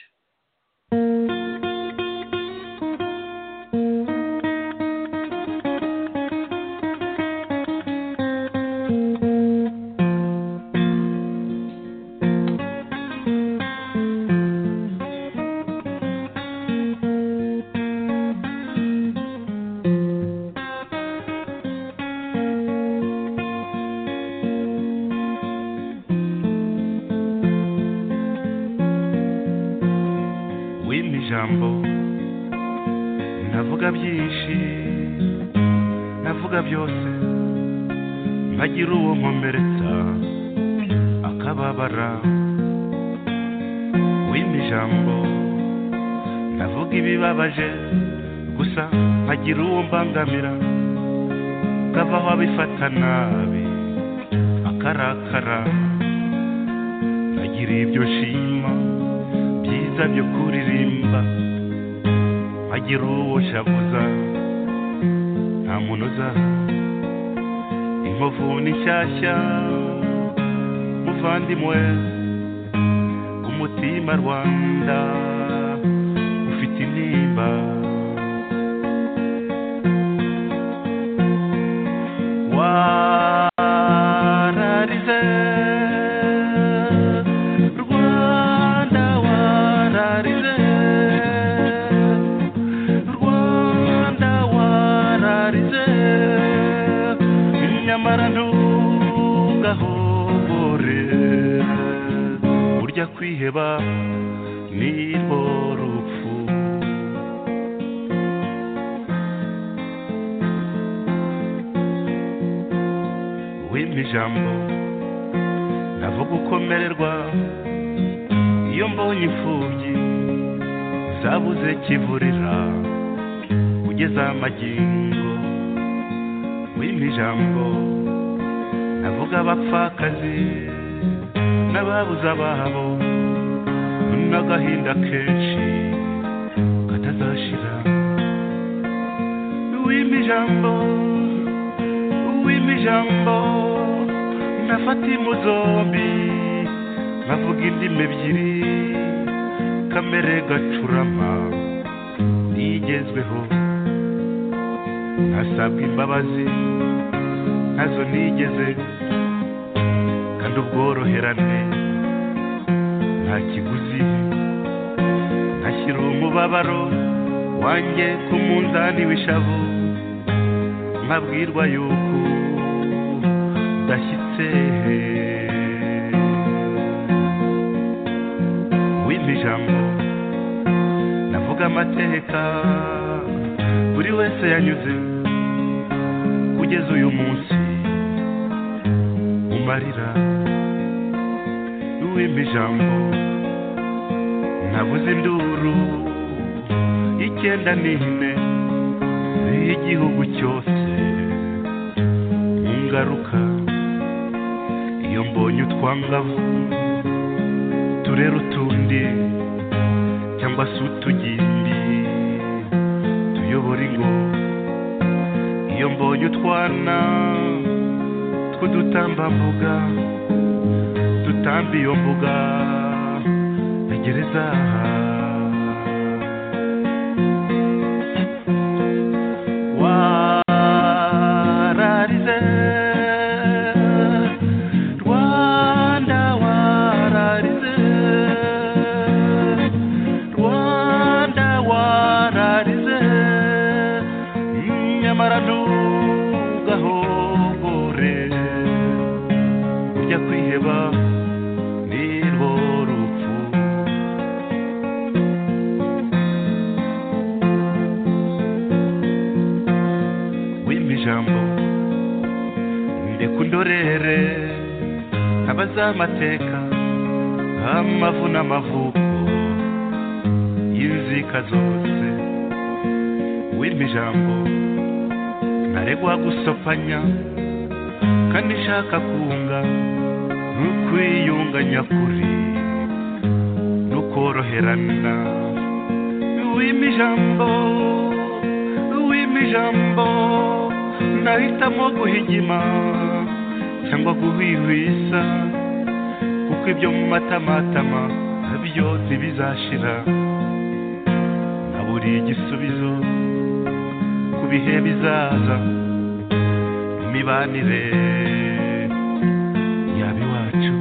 bangamira kavaho abifata nabi akarakara nagiriye ibyo nshima byiza byo kuririmba nkagira uwo shavuza nta muntu uzaho inkovu ni nshyashya muvandimwe umutima rwanda ufite intimba kwiheba nirwo rupfu wimpa ijambo navuga ukomererwa iyo mbonye imfubyi zabuze kivurira ugeze amagingo wimpa ijambo navuga abapfakazi n'ababuze ababo n'agahinda kenshi katazashira w'imijambo w'imijambo nafata imu zombi nkavuga indimi ebyiri kamere gacurama ntigezweho ntasabwa imbabazi nazo nigeze kandi ubworoherane nta kiguzi ntashyira umubabaro wanjye ku munzani w'ishavu nkabwirwa yuko udashyitse wimpa ijambo navuga amateka buri wese yanyuze kugeza uyu munsi umarira wimpa ijambo nabuze induru icyenda n'ine z'igihugu cyose ngaruka iyo mbonye utwangavu turera utundi cyangwa se utugimbi tuyobora ingo iyo mbonye utwana kudutambambuga dutamba iyo mbuga ya gereza wararize rwanda wararize rwanda wararize nyamara ntugahogore ujya kwiheba nirwo rupfu wimba ijambo ndeka undorere abazamateka amavu n'amavuko y'inzika zose wimba ijambo ntaregwa gusopanya kandi nshaka kunga n'ukwiyunga nyakuri n'ukoroherana wimba ijambo wimba ijambo nahitamo guhigima cyangwa guhwihwisa kuko ibyo mu matamatama nabyo ntibizashira naburiye igisubizo ku bihe bizaza imibanire yaba iwacu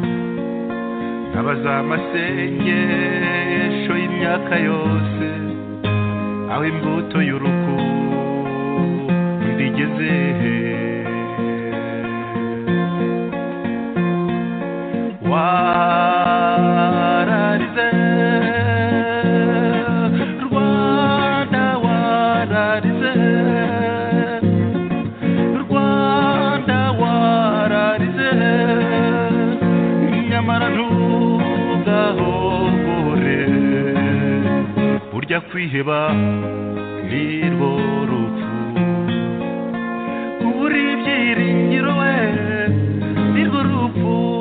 ntabaza amasengesho y'imyaka yose aho imbuto y'urukundo igeze wararize rwanda wararize rwanda wararize nyamara ntugahogore burya kwiheba nirwo rupfu kubura ibyiringiro we nirwo rupfu